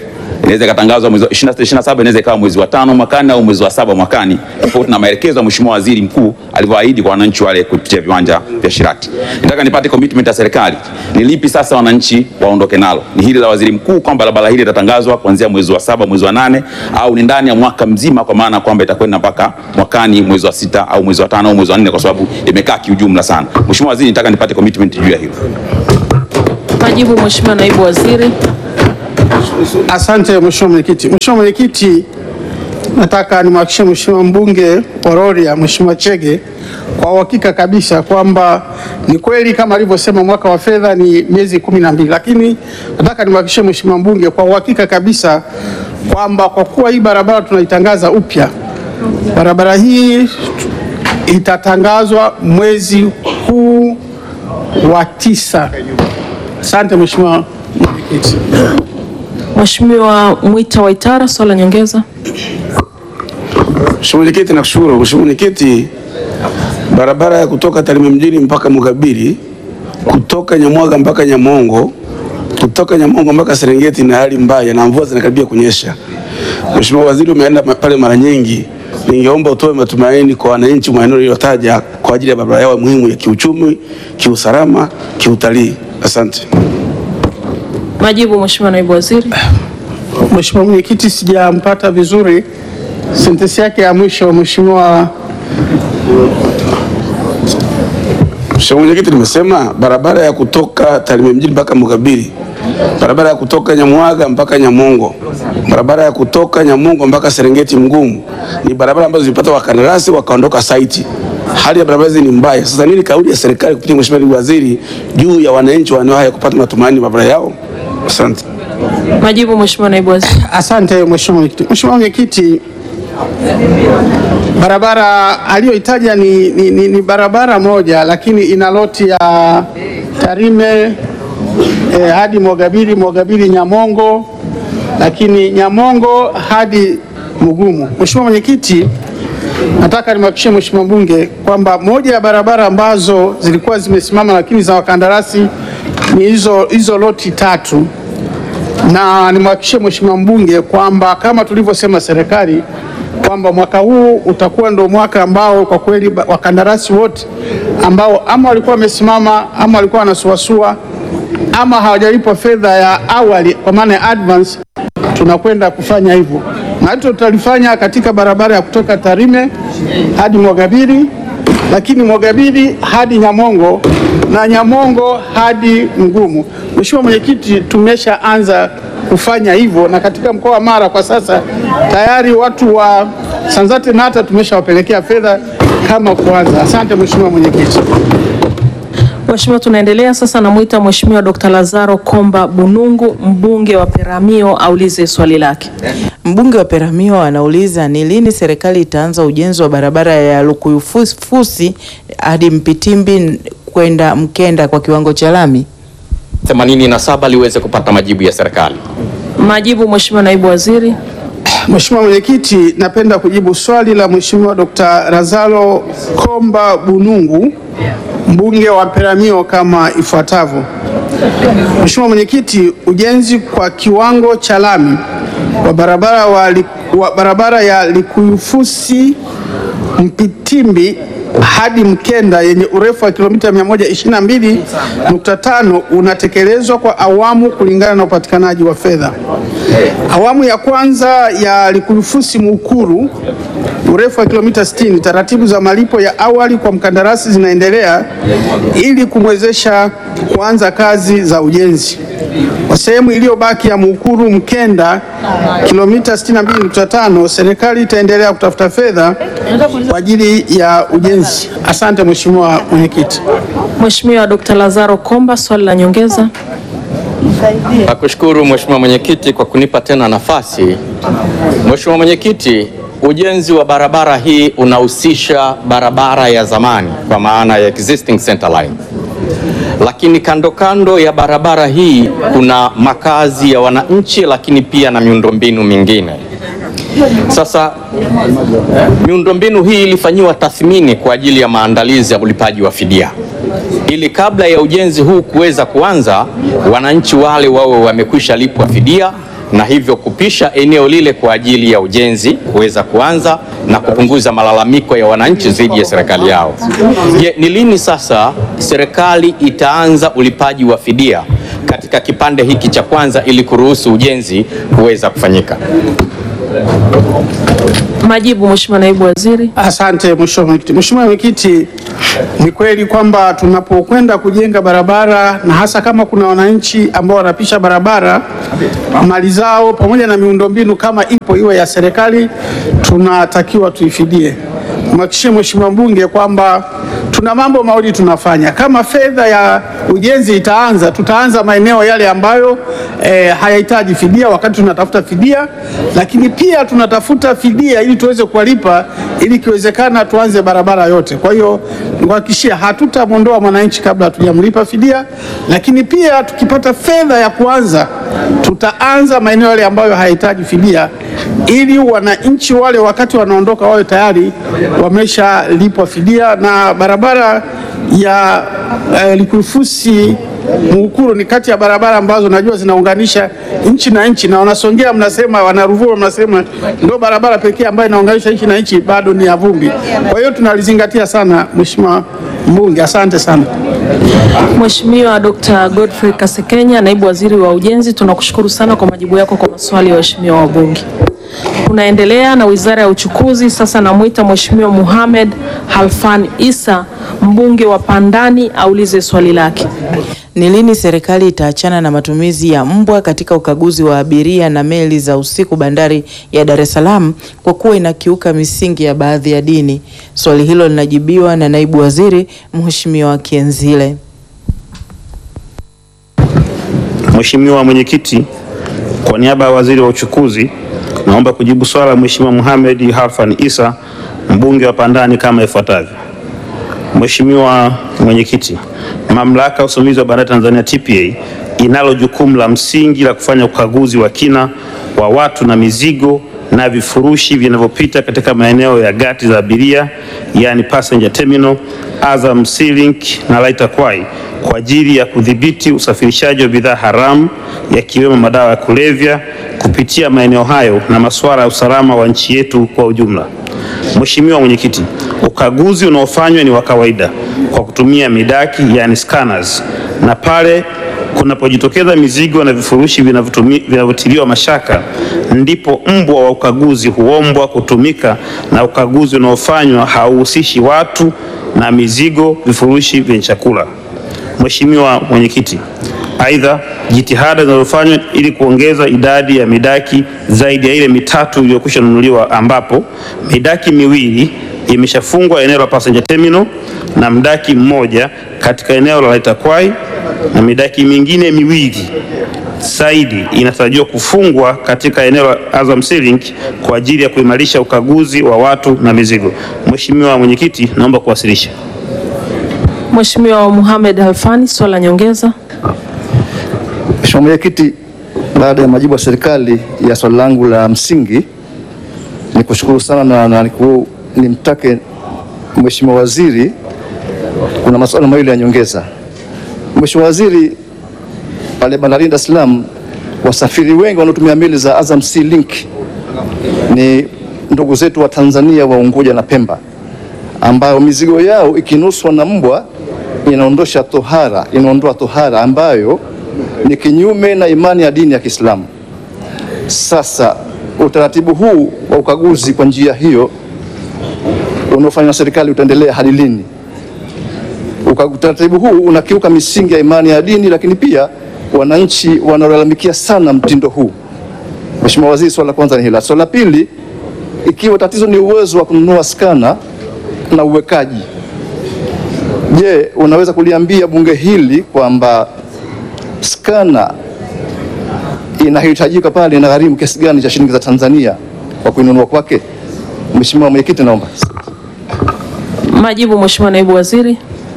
inaweza ikatangazwa mwezi wa 26 27, inaweza ikawa mwezi wa tano mwakani au mwezi wa saba mwakani, tofauti na maelekezo ya Mheshimiwa Waziri Mkuu alivyoahidi kwa wananchi wale kupitia viwanja vya Shirati. Nataka nipate commitment ya serikali, ni lipi sasa wananchi waondoke nalo? Ni hili la Waziri Mkuu kwamba barabara hili litatangazwa kuanzia mwezi wa saba mwezi wa nane au ni ndani ya mwaka mzima, kwa maana kwamba itakwenda mpaka mwakani mwezi wa sita au mwezi wa tano au mwezi wa nne, kwa sababu imekaa kiujumla sana. Mheshimiwa Waziri, nataka nipate commitment juu ya hilo. Majibu Mheshimiwa Naibu Waziri. Asante Mheshimiwa Mwenyekiti. Mheshimiwa Mwenyekiti, nataka nimhakikishie Mheshimiwa mbunge wa Rorya Mheshimiwa Chege kwa uhakika kabisa kwamba ni kweli kama alivyosema mwaka wa fedha ni miezi kumi na mbili, lakini nataka nimhakikishie Mheshimiwa mbunge kwa uhakika kabisa kwamba kwa kuwa hii barabara tunaitangaza upya, barabara hii itatangazwa mwezi huu wa tisa. Asante Mheshimiwa Mwenyekiti. Mheshimiwa Mwita Waitara, swali la nyongeza. Mheshimiwa Mwenyekiti, nakushukuru. Mheshimiwa Mwenyekiti, barabara ya kutoka Tarime mjini mpaka Mugabiri, kutoka Nyamwaga mpaka Nyamongo, kutoka Nyamongo mpaka Serengeti na hali mbaya na mvua zinakaribia kunyesha. Mheshimiwa Waziri, umeenda ma- pale mara nyingi, ningeomba utoe matumaini kwa wananchi maeneo niliyotaja kwa ajili ya barabara yao muhimu ya kiuchumi, kiusalama, kiutalii. Asante. Majibu Mheshimiwa Naibu Waziri. Mheshimiwa Mwenyekiti, sijampata vizuri sentensi yake ya mwisho Mheshimiwa. Mheshimiwa Mwenyekiti, nimesema barabara ya kutoka Tarime mjini mpaka Mugabiri, barabara ya kutoka Nyamwaga mpaka Nyamongo, barabara ya kutoka Nyamongo mpaka Serengeti Mgumu ni barabara ambazo zilipata wakandarasi wakaondoka saiti. Hali ya barabara hizi ni mbaya. Sasa nini kauli ya serikali kupitia Mheshimiwa Naibu Waziri juu ya wananchi wa eneo haya kupata matumaini barabara yao? Asante. Majibu Mheshimiwa Naibu Waziri. Asante Mheshimiwa Mwenyekiti. Mheshimiwa Mwenyekiti, barabara aliyoitaja ni, ni, ni, ni barabara moja lakini ina loti ya Tarime eh, hadi Mogabiri, Mogabiri Nyamongo, lakini Nyamongo hadi Mugumu. Mheshimiwa Mwenyekiti, nataka nimhakikishie Mheshimiwa mbunge kwamba moja ya barabara ambazo zilikuwa zimesimama lakini za wakandarasi ni hizo hizo loti tatu na nimhakikishie Mheshimiwa mbunge kwamba kama tulivyosema serikali kwamba mwaka huu utakuwa ndo mwaka ambao kwa kweli ba- wakandarasi wote ambao ama walikuwa wamesimama ama walikuwa wanasuasua ama hawajalipwa fedha ya awali kwa maana ya advance, tunakwenda kufanya hivyo, na hilo tutalifanya katika barabara ya kutoka Tarime hadi Mwagabiri, lakini Mwagabiri hadi Nyamongo na Nyamongo hadi Mgumu. Mheshimiwa Mwenyekiti, tumeshaanza kufanya hivyo na katika mkoa wa Mara kwa sasa tayari watu wa Sanzate na hata tumeshawapelekea fedha kama kuanza. Asante Mheshimiwa Mwenyekiti. Mheshimiwa, tunaendelea sasa, namwita Mheshimiwa Dr. Lazaro Komba Bunungu, mbunge wa Peramiho, aulize swali lake. Mbunge wa Peramiho anauliza ni lini serikali itaanza ujenzi wa barabara ya Lukuyufusi hadi Mpitimbi kwenda Mkenda kwa kiwango cha lami? 87 liweze kupata majibu ya serikali. Majibu Mheshimiwa Naibu Waziri. Mheshimiwa Mwenyekiti, napenda kujibu swali la Mheshimiwa Dr. Lazaro Komba Bunungu, mbunge wa Peramiho kama ifuatavyo. Mheshimiwa Mwenyekiti, ujenzi kwa kiwango cha lami wa barabara, wa, li- wa barabara ya Likuyufusi Mpitimbi hadi Mkenda yenye urefu wa kilomita 122.5 unatekelezwa kwa awamu kulingana na upatikanaji wa fedha. Awamu ya kwanza ya Likuyufusi Mukuru urefu wa kilomita 60, taratibu za malipo ya awali kwa mkandarasi zinaendelea ili kumwezesha kuanza kazi za ujenzi. Kwa sehemu iliyobaki ya Mukuru Mkenda kilomita 62.5, serikali itaendelea kutafuta fedha kwa ajili ya ujenzi. Asante Mheshimiwa Mwenyekiti. Mheshimiwa Dr. Lazaro Komba, swali la nyongeza. Nakushukuru Mheshimiwa Mwenyekiti kwa kunipa tena nafasi. Mheshimiwa Mwenyekiti, ujenzi wa barabara hii unahusisha barabara ya zamani kwa maana ya existing center line. Lakini kando kando ya barabara hii kuna makazi ya wananchi lakini pia na miundombinu mingine. Sasa miundombinu hii ilifanyiwa tathmini kwa ajili ya maandalizi ya ulipaji wa fidia ili kabla ya ujenzi huu kuweza kuanza, wananchi wale wawe wamekwisha lipwa fidia na hivyo kupisha eneo lile kwa ajili ya ujenzi kuweza kuanza na kupunguza malalamiko ya wananchi dhidi ya serikali yao. Je, ni lini sasa serikali itaanza ulipaji wa fidia katika kipande hiki cha kwanza ili kuruhusu ujenzi kuweza kufanyika? Majibu, Mheshimiwa Naibu Waziri. Asante Mheshimiwa Mwenyekiti. Mheshimiwa Mwenyekiti, ni kweli kwamba tunapokwenda kujenga barabara na hasa kama kuna wananchi ambao wanapisha barabara mali zao pamoja na miundombinu kama ipo iwe ya serikali, tunatakiwa tuifidie. Mhakikishie Mheshimiwa mbunge kwamba tuna mambo mawili tunafanya. Kama fedha ya ujenzi itaanza, tutaanza maeneo yale ambayo eh, hayahitaji fidia wakati tunatafuta fidia, lakini pia tunatafuta fidia ili tuweze kuwalipa, ili ikiwezekana tuanze barabara yote. Kwa hiyo nikuhakikishia, hatutamwondoa mwananchi kabla hatujamlipa fidia, lakini pia tukipata fedha ya kuanza, tutaanza maeneo yale ambayo hayahitaji fidia, ili wananchi wale wakati wanaondoka wawe tayari wameshalipwa fidia. Na barabara ya eh, Likurufusi Muukuru ni kati ya barabara ambazo najua zinaunganisha nchi na nchi, na wanasongea mnasema, wanaruvuma mnasema ndio barabara pekee ambayo inaunganisha nchi na nchi, bado ni ya vumbi. Kwa hiyo tunalizingatia sana, Mheshimiwa Mbunge, asante sana. Mheshimiwa Dr. Godfrey Kasekenya, Naibu Waziri wa Ujenzi, tunakushukuru sana kwa majibu yako kwa maswali ya waheshimiwa wabunge. Tunaendelea na Wizara ya Uchukuzi. Sasa namwita Mheshimiwa Mohamed Halfan Issa, mbunge wa Pandani, aulize swali lake. Ni lini serikali itaachana na matumizi ya mbwa katika ukaguzi wa abiria na meli za usiku bandari ya Dar es Salaam kwa kuwa inakiuka misingi ya baadhi ya dini? Swali hilo linajibiwa na Naibu Waziri Mheshimiwa Kienzile. Mheshimiwa Mwenyekiti, kwa niaba ya Waziri wa Uchukuzi naomba kujibu swala la Mheshimiwa Mohamed Halfan Issa mbunge wa Pandani kama ifuatavyo. Mheshimiwa Mwenyekiti, Mamlaka ya Usimamizi wa Bandari Tanzania TPA inalo jukumu la msingi la kufanya ukaguzi wa kina wa watu na mizigo na vifurushi vinavyopita katika maeneo ya gati za abiria yani passenger terminal, Azam Sea Link na Laita Kwai kwa ajili ya kudhibiti usafirishaji wa bidhaa haramu yakiwemo madawa ya kulevya kupitia maeneo hayo na masuala ya usalama wa nchi yetu kwa ujumla. Mheshimiwa Mwenyekiti, ukaguzi unaofanywa ni wa kawaida kwa kutumia midaki yani scanners, na pale kunapojitokeza mizigo na vifurushi vinavyotumi- vinavyotiliwa mashaka ndipo mbwa wa ukaguzi huombwa kutumika, na ukaguzi unaofanywa hauhusishi watu na mizigo, vifurushi vyenye chakula. Mheshimiwa Mwenyekiti, aidha jitihada zinazofanywa ili kuongeza idadi ya midaki zaidi ya ile mitatu iliyokwisha nunuliwa ambapo midaki miwili imeshafungwa eneo la passenger terminal na mdaki mmoja katika eneo la Laita Kwai na midaki mingine miwili zaidi inatarajiwa kufungwa katika eneo la Azam Sea Link kwa ajili ya kuimarisha ukaguzi wa watu na mizigo. Mheshimiwa Mwenyekiti, naomba kuwasilisha. Mheshimiwa Mohamed Halfani, swali la nyongeza. Mheshimiwa Mwenyekiti, baada ya majibu ya serikali ya swali langu la msingi, ni kushukuru sana na, na niku- nimtake Mheshimiwa Waziri, kuna masuala mawili ya nyongeza. Mheshimiwa Waziri, pale bandarini Dar es Salaam wasafiri wengi wanaotumia meli za Azam Sea Link ni ndugu zetu wa Tanzania wa Unguja na Pemba, ambayo mizigo yao ikinuswa na mbwa inaondosha tohara, inaondoa tohara ambayo ni kinyume na imani ya dini ya Kiislamu. Sasa utaratibu huu wa ukaguzi kwa njia hiyo unaofanywa na serikali utaendelea hadi lini? Uka- Utaratibu huu unakiuka misingi ya imani ya dini, lakini pia wananchi wanalalamikia sana mtindo huu. Mheshimiwa Waziri, swala la kwanza ni hila. Swala la pili, ikiwa tatizo ni uwezo wa kununua skana na uwekaji, je, unaweza kuliambia bunge hili kwamba skana inahitajika pale ina gharimu kiasi gani cha shilingi za Tanzania kwa kuinunua kwake? Mheshimiwa Mwenyekiti, naomba. Majibu, Mheshimiwa Naibu Waziri.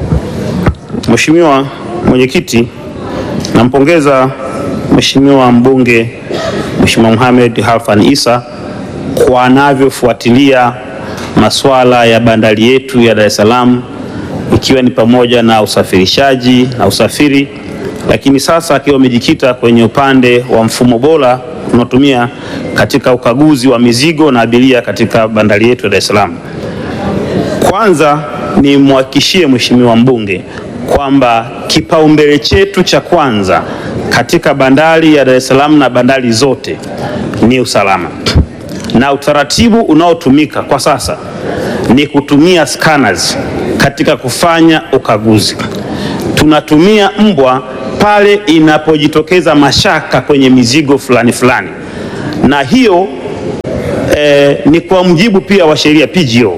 Mheshimiwa Mwenyekiti, nampongeza Mheshimiwa mbunge Mheshimiwa Mohamed Halfan Issa kwa anavyofuatilia masuala ya bandari yetu ya Dar es Salaam ikiwa ni pamoja na usafirishaji na usafiri, lakini sasa akiwa amejikita kwenye upande wa mfumo bora tunaotumia katika ukaguzi wa mizigo na abiria katika bandari yetu ya Dar es Salaam. Kwanza nimhakikishie Mheshimiwa mbunge kwamba kipaumbele chetu cha kwanza katika bandari ya Dar es Salaam na bandari zote ni usalama, na utaratibu unaotumika kwa sasa ni kutumia scanners katika kufanya ukaguzi. Tunatumia mbwa pale inapojitokeza mashaka kwenye mizigo fulani fulani, na hiyo eh, ni kwa mujibu pia wa sheria PGO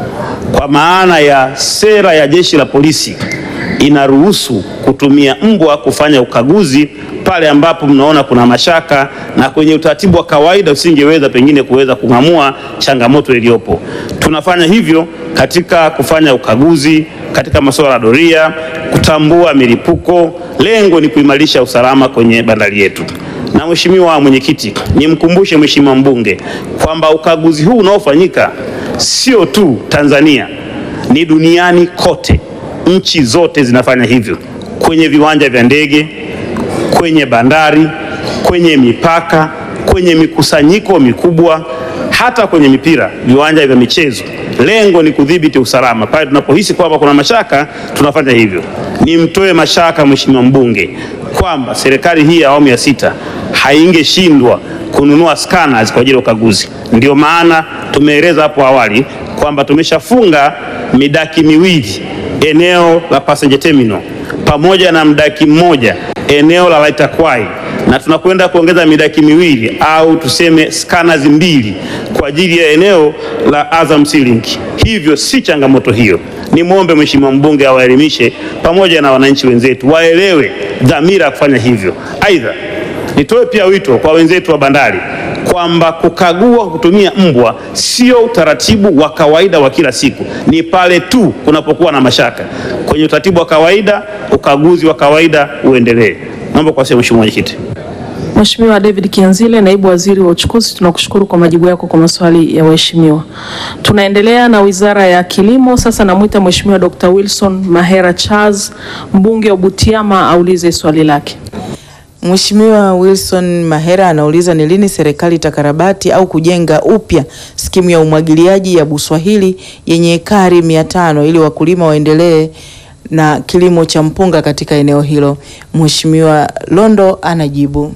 kwa maana ya sera ya jeshi la polisi inaruhusu kutumia mbwa kufanya ukaguzi pale ambapo mnaona kuna mashaka na kwenye utaratibu wa kawaida usingeweza pengine kuweza kung'amua changamoto iliyopo. Tunafanya hivyo katika kufanya ukaguzi katika masuala ya doria, kutambua milipuko. Lengo ni kuimarisha usalama kwenye bandari yetu. Na Mheshimiwa Mwenyekiti, nimkumbushe Mheshimiwa mbunge kwamba ukaguzi huu unaofanyika sio tu Tanzania, ni duniani kote. Nchi zote zinafanya hivyo kwenye viwanja vya ndege, kwenye bandari, kwenye mipaka, kwenye mikusanyiko mikubwa, hata kwenye mipira, viwanja vya michezo. Lengo ni kudhibiti usalama. Pale tunapohisi kwamba kuna mashaka, tunafanya hivyo. Nimtoe mashaka Mheshimiwa mbunge kwamba serikali hii ya awamu ya sita haingeshindwa kununua scanners kwa ajili ya ukaguzi. Ndio maana tumeeleza hapo awali kwamba tumeshafunga midaki miwili eneo la passenger terminal pamoja na mdaki mmoja eneo la Laitakwai na tunakwenda kuongeza midaki miwili au tuseme scanners mbili kwa ajili ya eneo la Azam Sea Link. Hivyo si changamoto hiyo. Nimwombe Mheshimiwa mbunge awaelimishe pamoja na wananchi wenzetu waelewe dhamira ya kufanya hivyo. Aidha, nitoe pia wito kwa wenzetu wa bandari kwamba kukagua kwa kutumia mbwa sio utaratibu wa kawaida wa kila siku, ni pale tu kunapokuwa na mashaka. Kwenye utaratibu wa kawaida, ukaguzi wa kawaida uendelee. Naomba kuwasilisha Mheshimiwa Mwenyekiti. Mheshimiwa David Kianzile, naibu waziri wa uchukuzi, tunakushukuru kwa majibu yako kwa maswali ya waheshimiwa. Tunaendelea na wizara ya kilimo. Sasa namwita Mheshimiwa Dr. Wilson Mahera Charles, mbunge wa Butiama, aulize swali lake. Mheshimiwa Wilson Mahera anauliza ni lini serikali itakarabati au kujenga upya skimu ya umwagiliaji ya Buswahili yenye ekari mia tano ili wakulima waendelee na kilimo cha mpunga katika eneo hilo. Mheshimiwa Londo anajibu.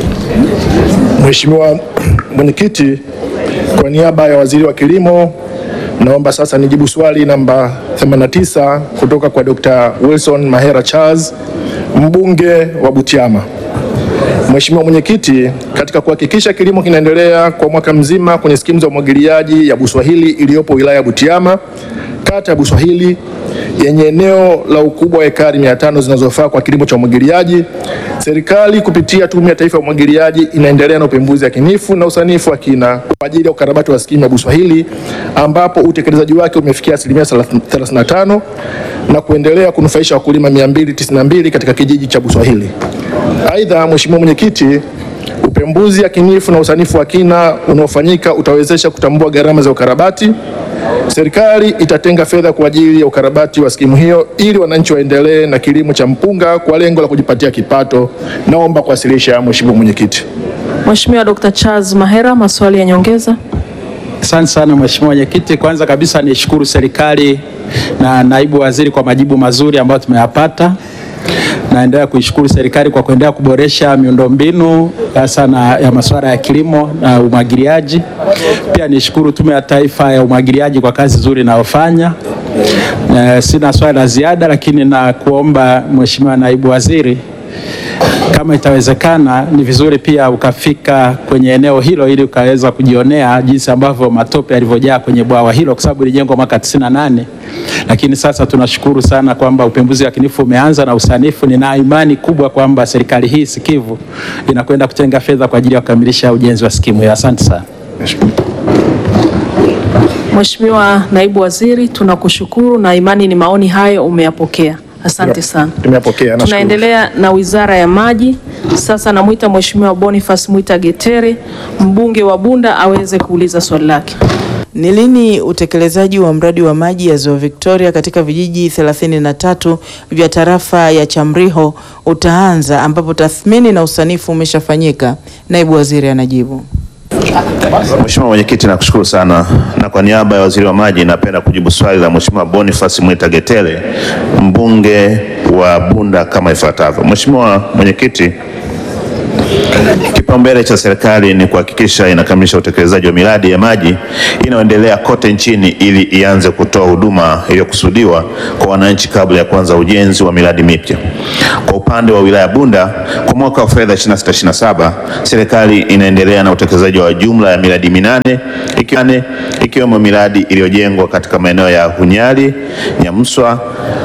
Mheshimiwa Mwenyekiti, kwa niaba ya Waziri wa Kilimo naomba sasa nijibu swali namba 89 kutoka kwa Dr. Wilson Mahera Charles, mbunge wa Butiama. Mheshimiwa Mwenyekiti, katika kuhakikisha kilimo kinaendelea kwa mwaka mzima kwenye skimu za umwagiliaji ya Buswahili iliyopo wilaya ya Butiama, kata ya Buswahili yenye eneo la ukubwa wa ekari 500 zinazofaa kwa kilimo cha umwagiliaji, serikali kupitia Tume ya Taifa ya Umwagiliaji inaendelea na upembuzi yakinifu na usanifu wa kina kwa ajili ya ukarabati wa skimu ya Buswahili ambapo utekelezaji wake umefikia asilimia 35 na kuendelea kunufaisha wakulima 292 katika kijiji cha Buswahili. Aidha, Mheshimiwa Mwenyekiti, upembuzi yakinifu na usanifu wa kina unaofanyika utawezesha kutambua gharama za ukarabati. Serikali itatenga fedha kwa ajili ya ukarabati wa skimu hiyo ili wananchi waendelee na kilimo cha mpunga kwa lengo la kujipatia kipato. Naomba kuwasilisha, Mheshimiwa Mwenyekiti. Mheshimiwa Dr. Charles Mahera, maswali ya nyongeza. Asante sana Mheshimiwa Mwenyekiti. Kwanza kabisa nishukuru serikali na naibu waziri kwa majibu mazuri ambayo tumeyapata. Naendelea kuishukuru serikali kwa kuendelea kuboresha miundombinu hasa na ya masuala ya kilimo na umwagiliaji. Pia nishukuru Tume ya Taifa ya Umwagiliaji kwa kazi nzuri inayofanya. Eh, sina swali la ziada, lakini na kuomba Mheshimiwa naibu waziri kama itawezekana ni vizuri pia ukafika kwenye eneo hilo ili ukaweza kujionea jinsi ambavyo matope yalivyojaa kwenye bwawa hilo, kwa sababu ilijengwa mwaka 98 lakini sasa tunashukuru sana kwamba upembuzi yakinifu umeanza na usanifu. Nina imani kubwa kwamba serikali hii sikivu inakwenda kutenga fedha kwa ajili ya kukamilisha ujenzi wa skimu hiyo. Asante sana. Mheshimiwa naibu waziri, tunakushukuru na imani ni maoni hayo umeyapokea. Asante sana. Tumeyapokea. nashukuru. Tunaendelea na wizara ya maji. Sasa namwita Mheshimiwa Boniface Mwita Getere, mbunge wa Bunda aweze kuuliza swali lake. Ni lini utekelezaji wa mradi wa maji ya Ziwa Victoria katika vijiji 33 vya tarafa ya Chamriho utaanza ambapo tathmini na usanifu umeshafanyika? Naibu Waziri anajibu. Mheshimiwa Mwenyekiti, nakushukuru sana, na kwa niaba ya Waziri wa Maji napenda kujibu swali la Mheshimiwa Boniface Mwita Getele, mbunge wa Bunda kama ifuatavyo. Mheshimiwa Mwenyekiti, Kipaumbele cha serikali ni kuhakikisha inakamilisha utekelezaji wa miradi ya maji inayoendelea kote nchini ili ianze kutoa huduma iliyokusudiwa kwa wananchi kabla ya kuanza ujenzi wa miradi mipya. Kwa upande wa wilaya Bunda, kwa mwaka wa fedha 26/27 serikali inaendelea na utekelezaji wa jumla ya miradi minane ikiwemo miradi iliyojengwa katika maeneo ya Hunyari, Nyamswa